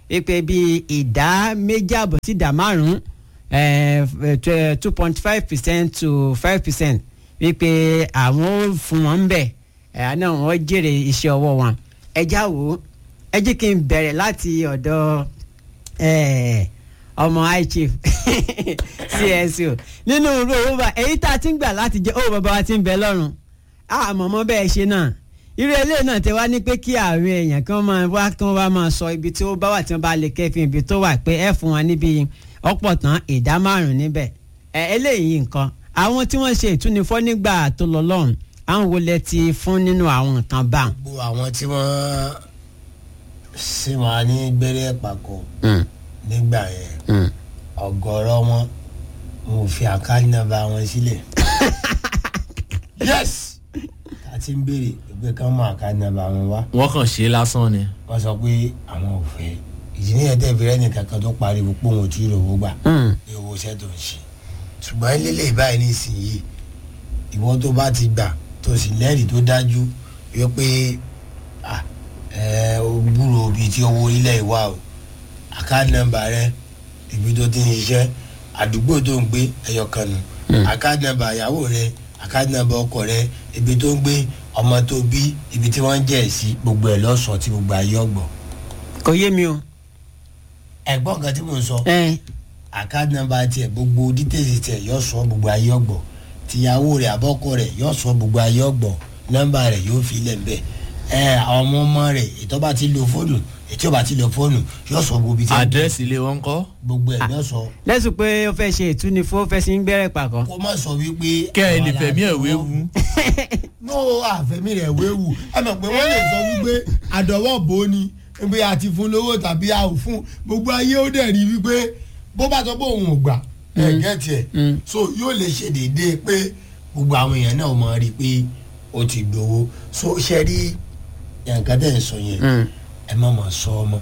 wípé bíi ìdá méjì àbọ̀ sí ìdá márùn-ún two point five percent to five percent wípé àwọn ò fún wọn ń bẹ̀ ẹ̀ náà wọ́n jèrè iṣẹ́ ọwọ́ wọn ẹ já wò ó ẹ jẹ́ kí n bẹ̀rẹ̀ láti ọ̀dọ̀ ọmọ high chief csu nínú irú owó bá èyí tá a ti ń gbà láti jẹ owó bàbá wa ti ń bẹ lọ́rùn àmọ̀mọ́ bẹ́ẹ̀ ṣe náà irú eléyìí náà tẹ wá ní pé kí àwọn èèyàn kan máa wá kí wọ́n bá máa sọ ibi tí ó bá wà tí wọ́n bá lè kẹ́fìn ibi tó wà pé ẹ fún wọn níbi ọ̀pọ̀ tán ìdá márùn-ún níbẹ̀ ẹ eléyìí nǹkan àwọn tí wọ́n ṣe ìtúnifọ́ nígbà tó lọ lọ́rùn àwọn wo lẹ ti fún nínú àwọn nǹkan bá wọn. gbogbo àwọn tí wọ́n sì wà ní gbẹ́rẹ́ pàkó nígbà yẹn ọ̀gọ̀rọ̀ wọn mo fi àkáàdì nọ́mbà wọn sílẹ̀ yes a ti ń béèrè pé ká mọ àkáàdì nọ́mbà wọn wá wọ́n kàn ṣe é lásán ni. wọ́n sọ pé àwọn ò fẹ́ ìdí nìyẹn tẹ́ fi rẹ́ni kankan tó pariwo pé òun ò tí ì rówó gbà ní owó iṣẹ́ tó ń ṣe ṣùgbọ́n lílé ìbáyìí nísìnyí ìwọ tó bá ti gbà tó sì lẹ́rìí tó dájú wípé ẹ o gbúrò ibi tí owó orílẹ̀ ìwà o àkáàdì nọ́mbà rẹ ibi tó ti ń ṣiṣẹ́ àdúgbò tó ń gbé ẹyọ kan nù àkáàdì nọ́mbà ìyàwó rẹ àkáàdì nọ́mbà ọkọ rẹ ibi tó ń gbé ọmọ tó bí ibi tí wọ́n ń jẹ́ ẹ̀ sí gbogbo ẹ̀ lọ́sọ̀ọ́ tí gbogbo ayé ọgbọ̀n. kò yé mi o. ẹ̀gbọ́n kan tí mò ń sọ ẹ àkáàdì nọ́mbà tiẹ̀ gbogbo dítèsì tiẹ̀ yóò sọ gbogbo ayé ọgbọ̀n tìyàwó rẹ̀ àbọ́kọ rẹ̀ yóò sọ gbogbo ayé ọgbọ̀n nọ́mbà rẹ̀ yóò fi lẹ̀ bẹ́ẹ̀ ẹ àwọn ọmọ ọmọ rẹ̀ ètò bá ti lo fóònù ètò bá ti lo fóònù yóò sọ gbogbo ibi tí àdírẹ́sì ilé wọn kọ́. gbogbo ẹ̀ yóò sọ lẹ́sùn pé ó fẹ́ ṣe ìtúnifọ́ ó fẹ́ sí ń gbẹ́rẹ́ pàkọ́. kó má sọ wípé. kẹ́ ẹ lè fẹ̀mí ẹ̀ wéwu. no àfẹ́mí rẹ̀ wéwu ẹ mọ̀ pé wọ́n lè sọ wípé àdọ̀wọ́ bò ó ni pé a ti fún lówó tàbí a ò fún gbogbo ayé ó dẹ̀ rí wípé bó bá sọ pé òun ò gbà ẹ̀ gẹ́tì ẹ̀ so yóò lè ṣe déédéé pé gbogbo àwọn èèyàn náà mọ̀ rí pé ó ti gbowó so ṣe rí nǹkan tẹ̀ ń sọ yẹn ẹ má mọ̀ sọ ọmọ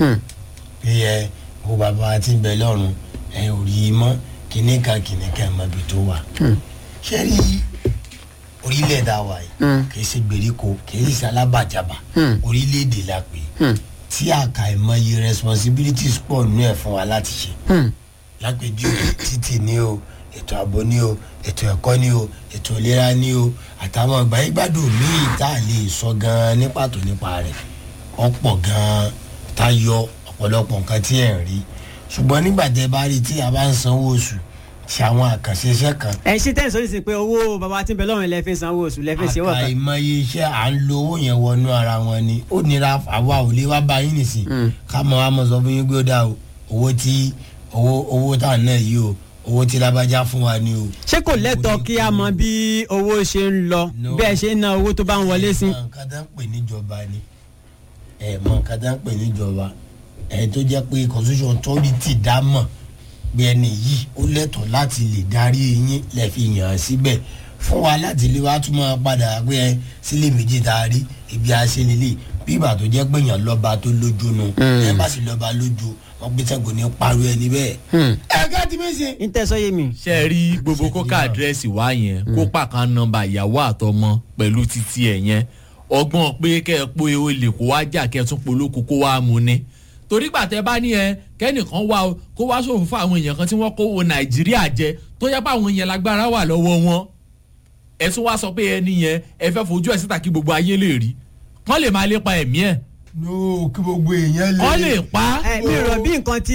pé ẹ wo bàbá tí ń bẹ lọ́rùn ẹ ò rí i mọ́ kíní kan kíní kan mọ́ ibi tó wà ṣe rí orílẹ̀-èdè àwa yìí kì í ṣe gbèríko kì í ṣe alábàjábà orílẹ̀-èdè la pè é tí àkà ìmọye responsibilities pọ̀ nínú ẹ̀ fún wa láti ṣe lápèjúwe títì ní o ètò ààbò ní o ètò ẹ̀kọ́ ní o ètò ìlera ní o àtàwọn ìgbà ìgbádùn míì tá a lè sọ gan-an ní pàtó nípa rẹ̀ ọ̀pọ̀ gan-an tá a yọ ọ̀pọ̀lọpọ̀ nǹkan tí ẹ̀ ń rí ṣùgbọ́n nígbà tẹ́ bá rí tí a bá ń sanwó oṣù ṣe àwọn àkànṣe iṣẹ́ kan ẹ ṣí tẹ́sán ní sìn pé owó bàbá tí ń bẹ lọ́rùn lẹ fi sanwó oṣù lẹ fi ṣe wọ̀ kan. àkàìmọye iṣẹ́ à ń lo owó yẹn wọnú ara wọn ni ó nira àwa ò lè wá bá yín nìsín ká mọ wá mọ sọ fún yín pé ó dá o owó tí owó owó tá à ń ná yìí o owó tí lábájá fún wa ni o. ṣé kò lẹ́tọ̀ọ́ kí a mọ bí owó ṣe ń lọ No. bẹ́ẹ̀ ṣe ń ná owó tó bá ń wọlé sí. ẹ mọ nǹkan tá ń pè níjọba ni ẹ mọ nǹkan tá ń pè níjọba ẹ tó jẹ́ pé constitution authority dá mọ̀ pé ẹni yìí ó lẹ́tọ̀ọ́ láti lè darí yín lè fi yàn án síbẹ̀ fún wa láti lè wá tún máa padà pé ẹ sílé méjì tá a rí ibi àṣelélẹ̀ bí ìgbà tó jẹ́ pé èèyàn lọ́ba tó lójú nu ẹ bá sì lọ́ba lójú wọn gbé sẹ́gun ní parọ́ ẹni bẹ́ẹ̀. ẹ ká ti mí ṣe. ń tẹ́sọ́ yé mi. ṣe rí gbogbo kókà àdírẹ́sì wá yẹn kó pàkan nọ́mbà ìyàwó àtọmọ pẹ̀lú títí ẹ̀ yẹn ọgbọ́n pé kẹ́ ẹ pé o lè kó wá jà kẹ́ ẹ tún polóko kó wá mu ni torí gbàtẹ́ bá ní ẹ kẹ́nìkan wá o kó wá ṣòfò fún àwọn èèyàn kan tí wọ́n kó wo nàìjíríà jẹ tó yẹ pé àwọn èèyàn lágbára wà lọ́wọ́ wọn ẹ tún wá sọ pé ẹni yẹn ẹ fẹ́ fojú ẹ̀ síta kí gbogbo ayé lè rí kán lè máa lépa ẹ̀mí ẹ̀ no kí gbogbo èèyàn lè. kán lè pa á. ẹ mi rò bí nǹkan tí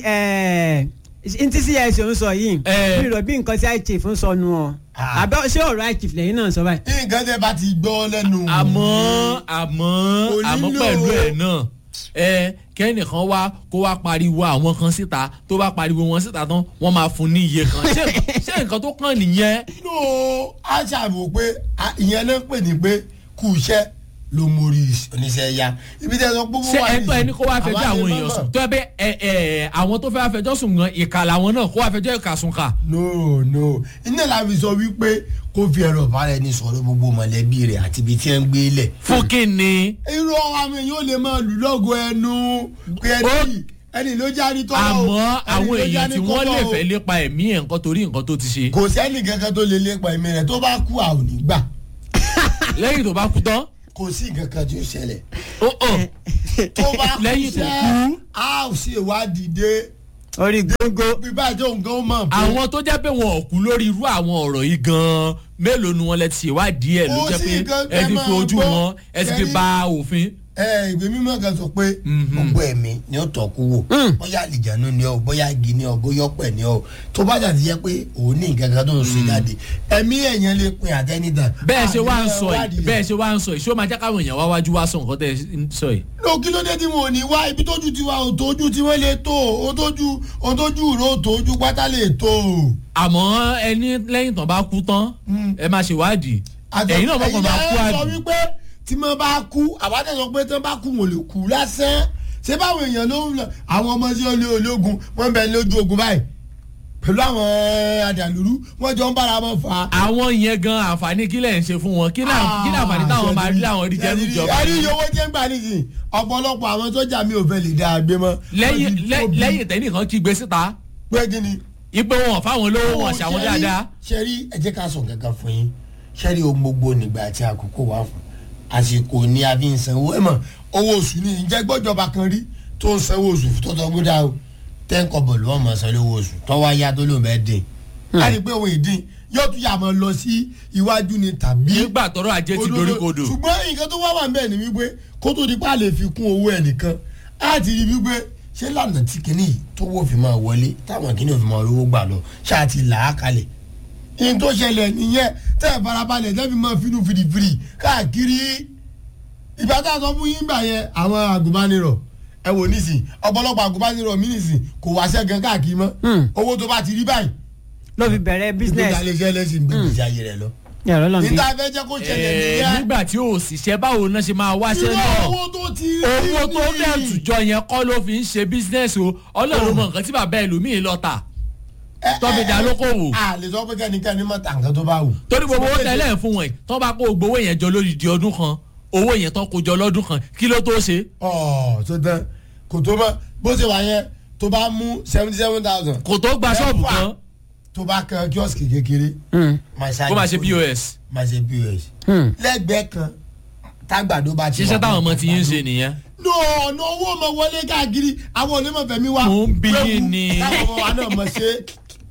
ntí cs ń sọ yìí Eh. mi rò bí nǹkan tí high chief ń sọ nu ọ Ah. àbẹ ṣé ọ̀rọ̀ high chief lẹ́yìn náà sọ báyìí. nǹkan tẹ́ bá ti gbọ́ lẹ́nu. àmọ́ àmọ́ Kò àmọ́ nílò- pẹ̀lú ẹ̀ náà ẹ kẹ́nìkan wá kó wá pariwo àwọn kan síta tó bá pariwo wọn síta tán wọ́n máa fún ní iye kan ṣé ṣé nǹkan tó kàn nìyẹn. no a ṣàbò pé a- ìyẹn náà pè ní pé kù iṣẹ́ ló mórí oníṣẹ́ ya ibi tẹ́ sọ pé ṣé ẹ̀tọ́ ẹni kó wá fẹjọ́ àwọn èèyàn sùn tó ẹ bẹ ẹ ẹ àwọn tó fẹ́ wá fẹjọ́ sùn gan ìkà làwọn náà kó wá fẹjọ́ ìkà sùn kà. no no iná la fi sọ wípé kó fi ẹ̀rọ ìbára ẹni sọ̀rọ̀ gbogbo mọ̀lẹ́bí rẹ̀ àti ibi tí ẹ ń gbé lẹ̀. fún kí ni irú àwọn èèyàn ò lè máa lù lọ́gọ ẹnu pé ẹni Ó- yìí ẹni ló jáde tọ́wọ́ o, àmọ́ ẹni àwọn ló èèyàn jáde tí wọ́n kọ́bọ̀ lè o. fẹ́ lépa ẹ̀mí ẹ̀ nǹkan torí nǹkan tó ti ṣe kò sẹ́ni kankan tó lè lépa ẹ̀mí rẹ̀ tó bá kú àwọn ò ní gbà lẹ́yìn tó bá kú tán kò sí nǹkan kan tí ó ṣẹlẹ̀ ó hàn tó bá kú Lẹ́yìn tó sẹ́ kú. a ò ṣe ìwádìí dé orí góńgó bí báyìí tó nǹkan ó mọ̀ pé àwọn tó jẹ́ pé wọn ò kú lórí irú àwọn ọ̀rọ̀ yìí gan-an mélòó ni wọ́n lẹ ti ṣèwádìí ẹ̀ ló Ó jẹ́ sì pé gan- ẹ ti ẹ fi máa ojú gbọ́. wọn ẹ ti fi Ṣẹ́rí- ba òfin. ẹ ìwé mímọ́ kan sọ pé gbogbo ẹ̀mí ni ó tọ́ kú wò bóyá àlìjánu ni ọ bóyá igi ni ọ bóyá ọ̀pẹ ni ọ tó bá jà ti jẹ́ pé òun ní nǹkan kan tó ń ṣe jáde ẹ̀mí ẹ̀yàn lè pin àtẹnidà. bẹ́ẹ̀ ṣe wá ń sọ yìí bẹ́ẹ̀ ṣe wá ń sọ yìí ṣé ó máa jẹ́ káwọn èèyàn wá wájú wá sọ nǹkan tẹ́ ẹ ń sọ yìí. ló kí ló dé tí wọn ò ní wá ibi tójú tiwa ò tójú tí wọ́n lè tó o tójú o tójú ro tójú pátá lè tó o. àmọ́ ẹni lẹ́yìn tán bá kú tán ẹ máa ṣèwádìí ẹ̀yin náà mọ̀kàn máa kú ẹ̀yin náà sọ àbí. wípé tí mo bá kú àbájá sọ pé tí wọ́n bá kú wọn ò lè kú lásán ṣé báwọn èèyàn ló ń lọ àwọn ọmọ sí olè ológun wọ́n ń bẹ lójú ogun báyìí pẹ̀lú àwọn àdàlúrú wọ́n jọ ń bára wọn fà á. àwọn yẹn gan àǹfààní kí lẹ̀ ń ṣe fún wọn kí náà kí náà àǹfààní táwọn máa rí láwọn rí jẹ́ níjọba ẹni iye owó jẹ́ ń gbà nísìnyí ọ̀pọ̀lọpọ̀ àwọn sójà mi ò fẹ́ lè dáa gbé mọ́. lẹ́yìn Wọ́n ti lẹ́- tóbi. lẹ́yìn tẹ́nìkan kí gbé síta pé kí ni. ipe wọn fáwọn lówó wọn ṣàwọn dáadáa. sẹ́rí ẹ jẹ́ ká sọ kankan fún yín sẹ́rí ohun gbogbo nígbà àti àkókò wà fún àsìkò ni a fi ń sanwó ẹ̀ mọ̀ owó oṣù ni ìjẹ́ gbọ́jọba kan rí tó ń sanwó oṣù tó tọ́ gbódà o tẹ́ńkọ̀ bọ̀ lọ́wọ́ mọ̀ sanwó owó oṣù tọ́wọ́ ayá tó lóun bẹ́ẹ̀ dín a rí i pé òun ìdín yóò tún yà máa lọ sí iwájú ni tàbí nígbà tọrọ ajé ti dorí kodò. ṣùgbọ́n nǹkan tó wá wà ń bẹ̀ ni wípé kó tó di pa lè fi kún owó ẹnìkan á ti rí wípé ṣé lànà tí kìíní yìí tó wò fi máa wọlé táwọn kìíní ò fi máa rówó gbà lọ ṣáà ti là á kalẹ̀ ihun tó ṣẹlẹ̀ nìyẹn tẹ́ ẹ̀ farabalẹ̀ tẹ́ fi máa finú fìdífìdí káàkiri ìgbà tá a sọ fún yín gbà yẹn àwọn àgùnbánirọ̀ ẹ wò nísìn ọ̀pọ̀lọpọ̀ àgùnbánirọ̀ mí nísìn kò wáṣẹ́ gan káàkiri mọ́ Hmm. owó tó bá ti rí báyìí ló fi bẹ̀rẹ̀ business ìgbésẹ̀ alẹ́ lẹ́sìn gbèsè ayé rẹ̀ lọ ẹ̀rọ lọ́nà bí. níta fẹ́ jẹ́ kó ṣẹlẹ̀ Ẹ̀ẹ́, nìyẹn nígbà tí ò ṣiṣẹ́ báwo náà ṣe máa wáṣẹ́ irú náà owó tó ti rí owó tó ni. dẹ̀ tùjọ yẹn kọ́ ló fi ń ṣe bísínẹ́sì o ọlọ́run mọ nǹkan tí bàbá ẹlòmíì lọ tà Ẹ, ẹ, tọ́bi dá ẹ, lókòwò. a lè sọ pé kẹ́nikẹ́ni mọ̀ tà nǹkan tó bá wù. torí gbogbo owó tẹ́lẹ̀ ń fún wọn yìí tó bá kó gbowó yẹn jọ lórí di ọdún kan owó yẹn tó kó jọ lọ́dún kan kí ló tó ṣe. ọ̀ tó tán kò tó mọ́ bó ṣe wà yẹn tó bá mú seventy seven thousand kò tó gba ṣọ́ọ̀bù Mẹ́fà. kan tó bá kan kíọ́sìkì kékeré Hmm, kó máa ṣe pos. máa ṣe pos hmm. lẹ́gbẹ̀ẹ́ kan tágbàdo bá ti ṣiṣẹ́ wà táwọn ọmọ fún ti ń àgbàdo. ṣe nìyẹn. no ọ̀nà owó ọmọ wọlé káàkiri àwọn onímọ̀ fẹ̀mí wa Mò ń bi wéwu, yín ni. táwọn ọmọ wa náà mọ̀ ṣe.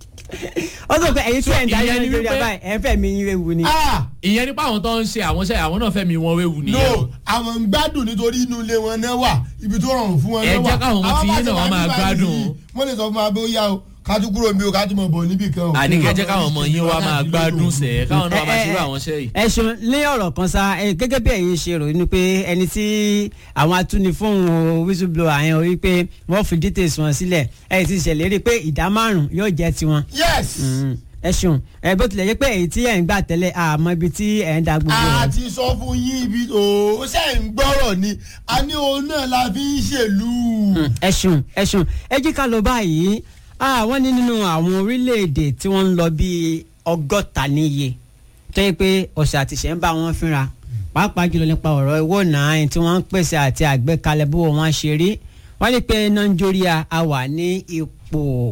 ó sọ pé ẹ̀yin tí ẹ̀ ń darí ìyẹn ni nàìjíríà wípé- báyìí ẹ̀ ń fẹ́ mi yín ewu ni. ah ìyẹn nípa àwọn tó ń ṣe àwọn ṣe àwọn náà fẹ́mi wọn wéwu nìyẹn o. no àwọn ń gbádùn nítorí inú ilé wọn náà wà ibi tó rọrùn fún wọn Ẹ náà wà jẹ́ káwọn ọmọ Àwọn tí bá yín ti náà wà wọ́n máa nígbà gbádùn. yìí, wọ́n lè sọ fún wa pé ó yá o ká tún kúrò mi o ká tún mọ̀ bọ̀ níbì kan o. àní kẹ́ jẹ́ káwọn ọmọ yín wá máa gbádùn sẹ̀ káwọn náà máa ṣerú àwọn iṣẹ́ yìí. ẹ ṣeun ní ọ̀rọ̀ kan sá ẹ, gẹ́gẹ́ bí ẹ̀yin ṣe rò ní pé ẹni tí àwọn atúnifóhùn whistleblower yẹn orí pé wọ́n fi details wọn sílẹ̀ ẹ ti ṣèlérí pé ìdá márùn-ún yóò jẹ́ tiwọn. yes Mm, ẹ ṣeun ẹ bó tilẹ̀ jẹ́ pé èyí tí ẹ̀ ń gbà tẹ́lẹ̀ àmọ́ ibi tí ẹ̀ ń da gbogbo a rẹ̀. ti sọ fún yín ibi o ṣe ń gbọ́rọ̀ ni a ní òun náà la fi ń ṣèlú. Mm, ẹ ṣeun ẹ ṣeun ẹ jí ká lọ báyìí àwọn ní nínú àwọn orílẹ̀-èdè tí wọ́n ń lọ bíi ọgọ́ta níye tó yẹ pé ọ̀sẹ̀ àtìṣẹ́ ń bá wọn fínra pàápàá jùlọ nípa ọ̀rọ̀ owó náà tí wọ́n ń pèsè àti àgbékalẹ̀ bó wọn ṣe rí wọ́n ní pé nàìjíríà a wà ní ipò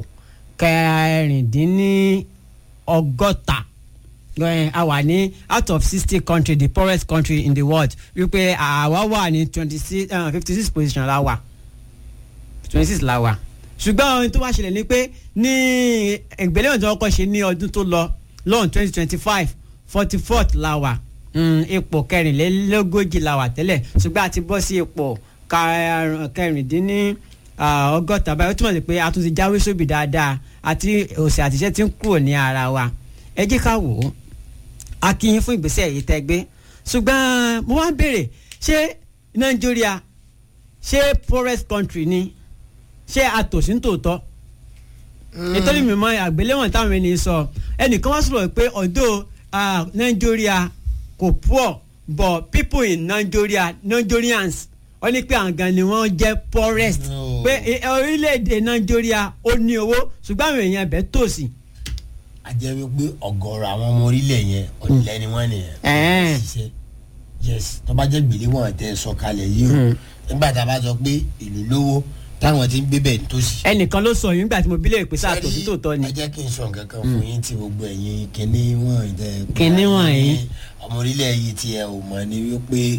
kẹrìndínní ọgọ́ta Eh, a wà ní out of sixty country the poorest country in the world wípé àwa wà ní twenty six fifty six position la wà twenty six la wà ṣùgbọ́n ohun tó wá ṣẹlẹ̀ ni pé ní ìgbéléwọ̀n tí wọ́n kọ́ ṣe ní ọdún tó lọ lọ́hùn twenty twenty five forty fourth la wà Mm, ipò kẹrìnlélógójì la wà tẹ́lẹ̀ ṣùgbọ́n a ti bọ́ sí ipò kar- kẹrìndínní ah, ọgọ́ta báyìí ó túmọ̀ sí pé a tún ti jáwé sóbì dáadáa àti òsì àtìṣẹ́ ti ń kúrò ní ara wa ẹ jẹ́ ká wò ó a kí yín fún ìgbésẹ̀ yìí tẹ́ gbé ṣùgbọ́n mo wá ń béèrè ṣé nàìjíríà ṣé poorest country ni ṣé àtòsí ń tòótọ́ nítorí mi mọ àgbéléwọ̀n táwọn ènìyàn sọ ẹnìkan wá sọ̀rọ̀ pé ọ̀dọ́ nàìjíríà kò poor but people in nigeria nigerians wọ́n ní pé àwọn gan ni wọ́n jẹ́ poorest No. pé eh, orílẹ̀-èdè nàìjíríà ó ní owó ṣùgbọ́n àwọn èèyàn bẹ́ẹ̀ tòsí. a jẹ́ wípé ọ̀gọ̀rọ̀ àwọn ọmọ orílẹ̀ yẹn ọ̀dìlẹ̀ ni wọ́n nìyẹn. Ẹ̀ẹ́n. ṣiṣẹ́ yes tó bá jẹ́ gbèléwọ̀n tẹ sọ kalẹ̀ yìí o nígbà tá a bá sọ pé ìlú lówó táwọn ti ń gbé bẹ́ẹ̀ tó sì. ẹnìkan ló sọ yìí nígbà tí mo bí lè pè sáà tòótọ́ tòótọ́ ni. ẹ jẹ́ kí n sọ nǹkan kan fún yín tí gbogbo ẹ̀yin kínní wọ̀nyí tẹ́ Kinní wọ̀nyí. ọmọ orílẹ̀ yìí tí ẹ ò mọ̀ ni wípé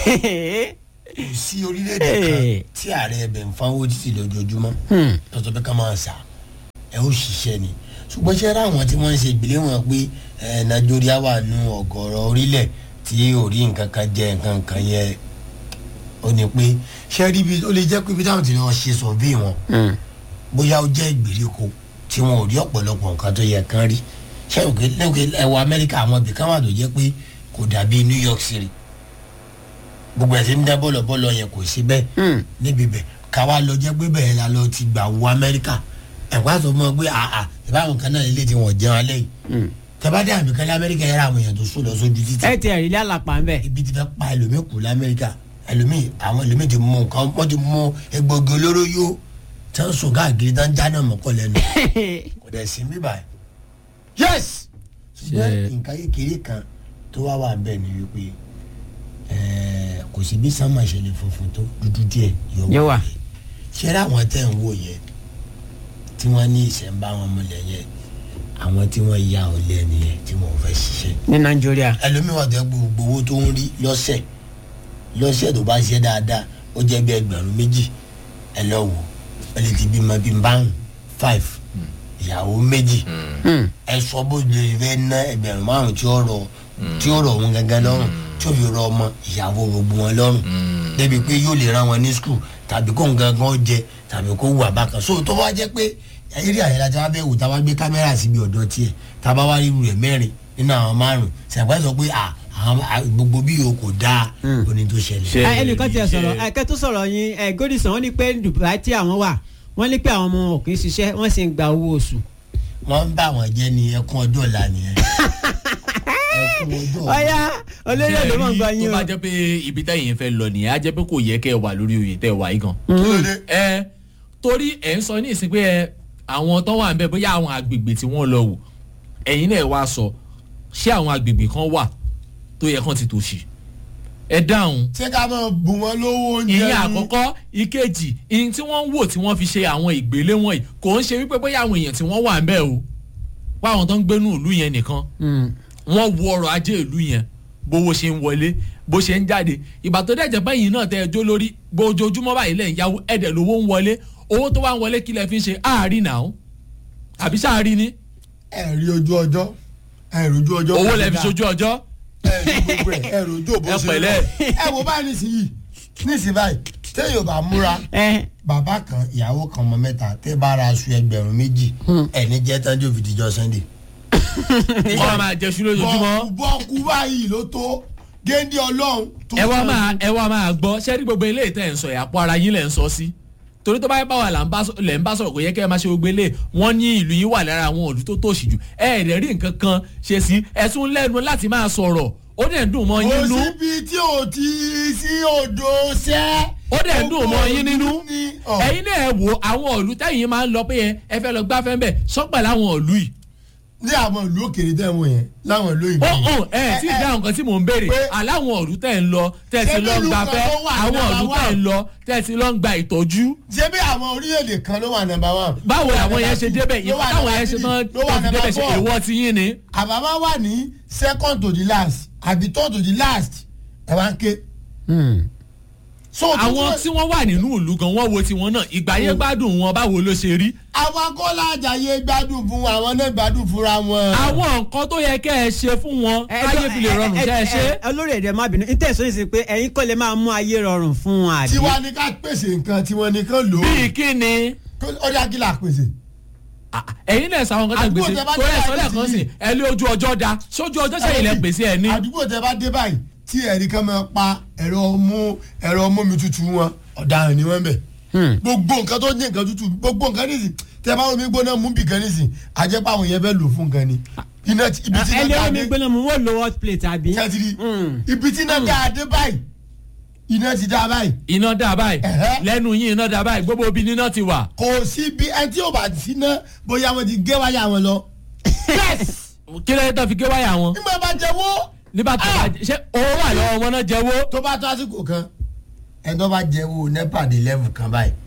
kò sí orílẹ̀-èdè kan Hey. tí ààrẹ ẹbẹ̀ ń fáwọn títì lójoojúmọ́ Hmm. tọ́tọ́ pé ká máa sà ẹ ó ṣiṣẹ́ ni ṣùgbọ́n ṣé ra àwọn tí wọ́n ń ṣe ìgbélé wọn pé ẹ nàìjíríà wà nù ọ̀gọ̀rọ̀ orílẹ̀ tí ò rí nǹkan kan jẹ nǹkan kan yẹ ó ní pé ṣé rí ibi ó lè jẹ́ pé ibi táwọn ti lọ ṣe sọ̀bí wọn Hmm. bóyá ó jẹ́ ìgbèríko tí wọn ò rí ọ̀pọ̀lọpọ̀ nǹkan tó yẹ kán rí ṣé òkè lẹ́wọ̀n ẹ̀wọ̀ amẹ́ríkà àwọn ibì kan wà tó jẹ́ pé kò dàbí new york city gbogbo ẹ̀ tí ń dá bọ́lọ̀ bọ́lọ̀ yẹn kò sí bẹ́ẹ̀ Hmm. níbi bẹ̀ káwa lọ jẹ́ pé bẹ́ẹ̀ la lọ ti gbà wo amẹ́ríkà ẹ̀kọ́ àti ọmọ pé àà ìbáwọn kan náà lè ti wọ̀n jẹun alẹ́ yìí Hmm. tẹ́bádé àmì kan ní amẹ́ríkà yẹra àwọn èèyàn tó sùn lọ sójú títì ẹ ti ẹ̀rí ilé àlàpà ń bẹ̀. ibi ti fẹ́ pa ẹlòmíì kù lamẹ́ríkà ẹlòmíì àwọn ẹlòmíì ti mú nǹkan wọ́n ti mú egbògi olóró yó tí wọ́n sùn káàkiri tán jáná mọ́kọ́ lẹ́nu kò dẹ̀ sí mí báyìí. yes ṣùgbọ́n Ṣe- nǹkan kékeré kan tó wá wà bẹ́ẹ̀ ni wípé ẹ̀ẹ́, kò sí bí sánmà ṣe lè funfun tó dúdú díẹ̀ Yóò wà. ṣé rí àwọn tẹ̀ ń wò yẹn tí wọ́n ní ìṣẹ̀ǹbá wọn múlẹ̀ yẹn àwọn tí wọ́n ya ọ̀lẹ nìyẹn tí wọ́n fẹ́ ṣiṣẹ́ ní nàìjíríà. ẹlòmíì wà tó yẹ gbogbo owó tó ń rí lọ́sẹ̀ lọ́sẹ̀ tó bá ṣe dáadáa ó jẹ́ bí ẹgbẹ̀rún méjì ẹ lọ wò ẹ lè ti bímọ bíi báwọn five ìyàwó méjì Hmm. ẹ sọ bó lè fẹ́ ná ẹgbẹ̀rún márùn tí ó rọ tí ó rọ òun gangan lọ́rùn tí ó fi rọ ọmọ ìyàwó gbogbo wọn lọ́rùn débi pé yóò lè rán wọn ní skul tàbí kó nǹkan kan jẹ tàbí kó wà bákan so tó bá jẹ́ pé eré àyẹ̀lá tí wọ́n fẹ́ wò tá a bá gbé kámẹ́rà síbi ọ̀dọ̀ tiẹ̀ tá a bá wá ríru rẹ̀ mẹ́rin nínú àwọn márùn sàgbà sọ pé à àwọn à- gbogbo bí o kò dáa oní tó ṣẹlẹ̀. Ṣe- Ẹ, ẹnìkan tiẹ̀ ṣe- sọ̀rọ̀ ẹ̀kẹ́ tó sọ̀rọ̀ yín ẹ̀ Godison wọ́n ní pé Dubai tí àwọn wà wọ́n ní pé àwọn ọmọ wọn kì í ṣiṣẹ́ wọ́n sì ń gba owó oṣù. wọ́n ń bá wọn jẹ́ ní ẹkún ọjọ́ ọ̀la nìyẹn. ẹkún ọjọ́ ọ̀la. ọ̀yá olórí èdè mọ̀ ń gbọ́ tó yín o. bá jẹ́ pé ibi tẹ́yìn fẹ́ lọ nìyẹn á jẹ́ pé kò yẹ kẹ́ ẹ wà lórí oyè tẹ́ ẹ wà yìí gan. kí ló dé. ẹ torí ẹ ń sọ ní ìsìn pé ẹ àwọn tó wà ń bẹ bóyá àwọn agbègbè tí wọ́n lọ wò ẹ̀yin náà wá sọ ṣé àwọn agbègbè kan wà tó yẹ kán ti tòṣì ẹ dáhùn ṣé ká máa bù wọn lówó oúnjẹ ìyẹn ni? àkọ́kọ́ ìkejì ìyẹn tí wọ́n ń wò tí wọ́n fi ṣe àwọn ìgbélé wọ̀nyí kò ń ṣe wípé bóyá àwọn èèyàn tí wọ́n wà ń bẹ̀ o wá àwọn tó ń gbénú ìlú yẹn nìkan Hmm. wọ́n wo ọrọ̀ ajé ìlú yẹn bówó ṣe ń wọlé bó ṣe ń jáde ìgbà tó dẹ̀jẹ̀ báyìí náà tẹ ẹjọ́ lórí bójoojúmọ́ báyìí lẹ́yìn yàwó ẹ̀dẹ̀ lówó ń wọlé owó tó wá ń wọlé kí lẹ fi ń ṣe àárín náà àbí sáàárín ni ẹ rí ojú ọjọ́ ẹ rí ojú ọjọ́. owó lẹ fi ṣojú ọjọ́ ẹ rí gbogbo ẹ ẹ rí ojú òbó Ẹ ṣe pẹ̀lẹ́. lọ. ẹ wo báyìí nísìnyí nísìnyí báyìí téèyàn bá múra ẹ bàbá kan ìyàwó kan ọmọ mẹ́ta tẹ́ bá ra aṣọ ẹgbẹ̀rún méjì ẹni jẹ́ tánjú òfìdíjọ́ sunday. wọ́n máa jẹṣu lójoojúmọ́ bọ́ọ̀kú báyìí ló tó géńdé ọlọ́run tó ẹ wá sàn. máa ẹ wá máa gbọ́ sẹ́rí gbogbo ilé ìtẹ̀ ń sọ ìyàpọ̀ ara yín lẹ̀ ń sọ sí torí tó bá yẹ báwa là ń bá sọ- lẹ̀ ń bá sọ̀rọ̀ kò yẹ kẹ́ ẹ máa ṣe gbogbo ilé wọ́n ní ìlú yín wà lára àwọn òlú tó tòṣì jù ẹ ẹ̀rẹ̀ rí nǹkan kan ṣe sí ẹ̀sùn lẹ́nu láti máa sọ̀rọ̀ ó dẹ̀ ń dùn mọ́ yín kò nú síbi tí ò ti sí odò sẹ́. ó dẹ̀ ń dùn mọ́ yín nínú ní ọ̀. ẹ̀yin náà ẹ wo àwọn òlú tẹ̀yìn máa ń lọ pé ẹ- ẹ fẹ́ lọ gbáfẹ́ ń bẹ̀ sọ́pẹ̀ láwọn òlú yìí ní àwọn ìlú òkèèrè tẹ́ wọ̀n yẹn láwọn ìlú òyìnbó ó yìí. hàn ẹ tí ì dáhùn nǹkan tí mò ń béèrè pé- aláwọn òlú tẹ̀ ń lọ tẹ̀ sí Ṣé lọ ń nílùú gbafẹ́ kan tó wà àwọn òlú number tẹ̀ ń one? lọ tẹ̀ sí lọ ń gba ìtọ́jú ṣé bí àwọn orílẹ̀-èdè kan ló wà nàmbà wán. báwo làwọn yẹn ṣe débẹ̀ ló ìfọ̀ wà táwọn number yẹn ṣe three, tán ló wà tó fi débẹ̀ number ṣe four. èèwọ̀ ti yín ni. àbámá wà ní second to the last àbí third to the last ẹ wá ń ké. Hmm. so àwọn tí wọ́n wà nínú ìlú gan wọ́n wo tiwọn náà ìgbà yẹn gbádùn wọn báwo ló ṣe rí. àwọn akọ́lá àjàyè gbádùn fún wọn àwọn náà gbádùn fúnra wọn. àwọn nǹkan tó yẹ kẹ́ ẹ ṣe fún wọn Ẹ- káyé fi lè rọrùn ẹ- ṣe é ẹ- ṣe. ẹ- olórí èdè má bínú ìtẹ̀sọ́ yìí sí pé ẹ̀yin kọ́ lè máa mú ayé rọrùn fún wọn àbí. tiwa ni ká pèsè nǹkan tiwọn nìkan lò ó. bíi kí ni ó dá kí là pèsè. Ah, ẹ̀yin náà sàwọn nǹkan tẹ̀ Àdúgbò gbèsè tẹ bá tó dé yẹ sọ́lẹ̀ láìpẹ́ kan sí sìn ẹ lé ojú ọjọ́ da sójú ọjọ́ sẹ́yìn lẹ gbèsè ẹ̀ ní. àdúgbò tẹ bá dé báyìí tí ẹ̀rí kan máa pa ẹ̀rọ mú ẹ̀rọ mú mi tutù wọn ọ̀daràn ni wọ́n bẹ̀. Hmm. gbogbo nǹkan tó ní nǹkan tutù gbogbo nǹkan nísìn tẹ bá omi gbóná mú bì kan nísìn àjẹpá àwọn yẹn fẹ́ lò fún nǹkan ni. iná ti- ibi tí ẹ iná lé ká omi dé gbóná mu wọ́n lo hot plate àbí. kẹ́tìrì Hmm. ibi tí iná ká dé báyìí iná ti dá báyìí iná dà báyìí Ẹ̀hẹ́. lẹ́nu yín iná dà báyìí gbogbo obì níná ti wà. kò sí bí ẹni tí yóò bá sí ná bóyá wọn ti gé wáyà wọn lọ. yes kí lẹ́yìn tó fi gé wáyà wọn. nígbà bá jẹ wó nígbà tó bá ṣe owó wà lọ́wọ́ wọn náà jẹ́wọ́. tó bá tó àsìkò kan ẹni tó bá jẹ wo nepa dé level kan báyìí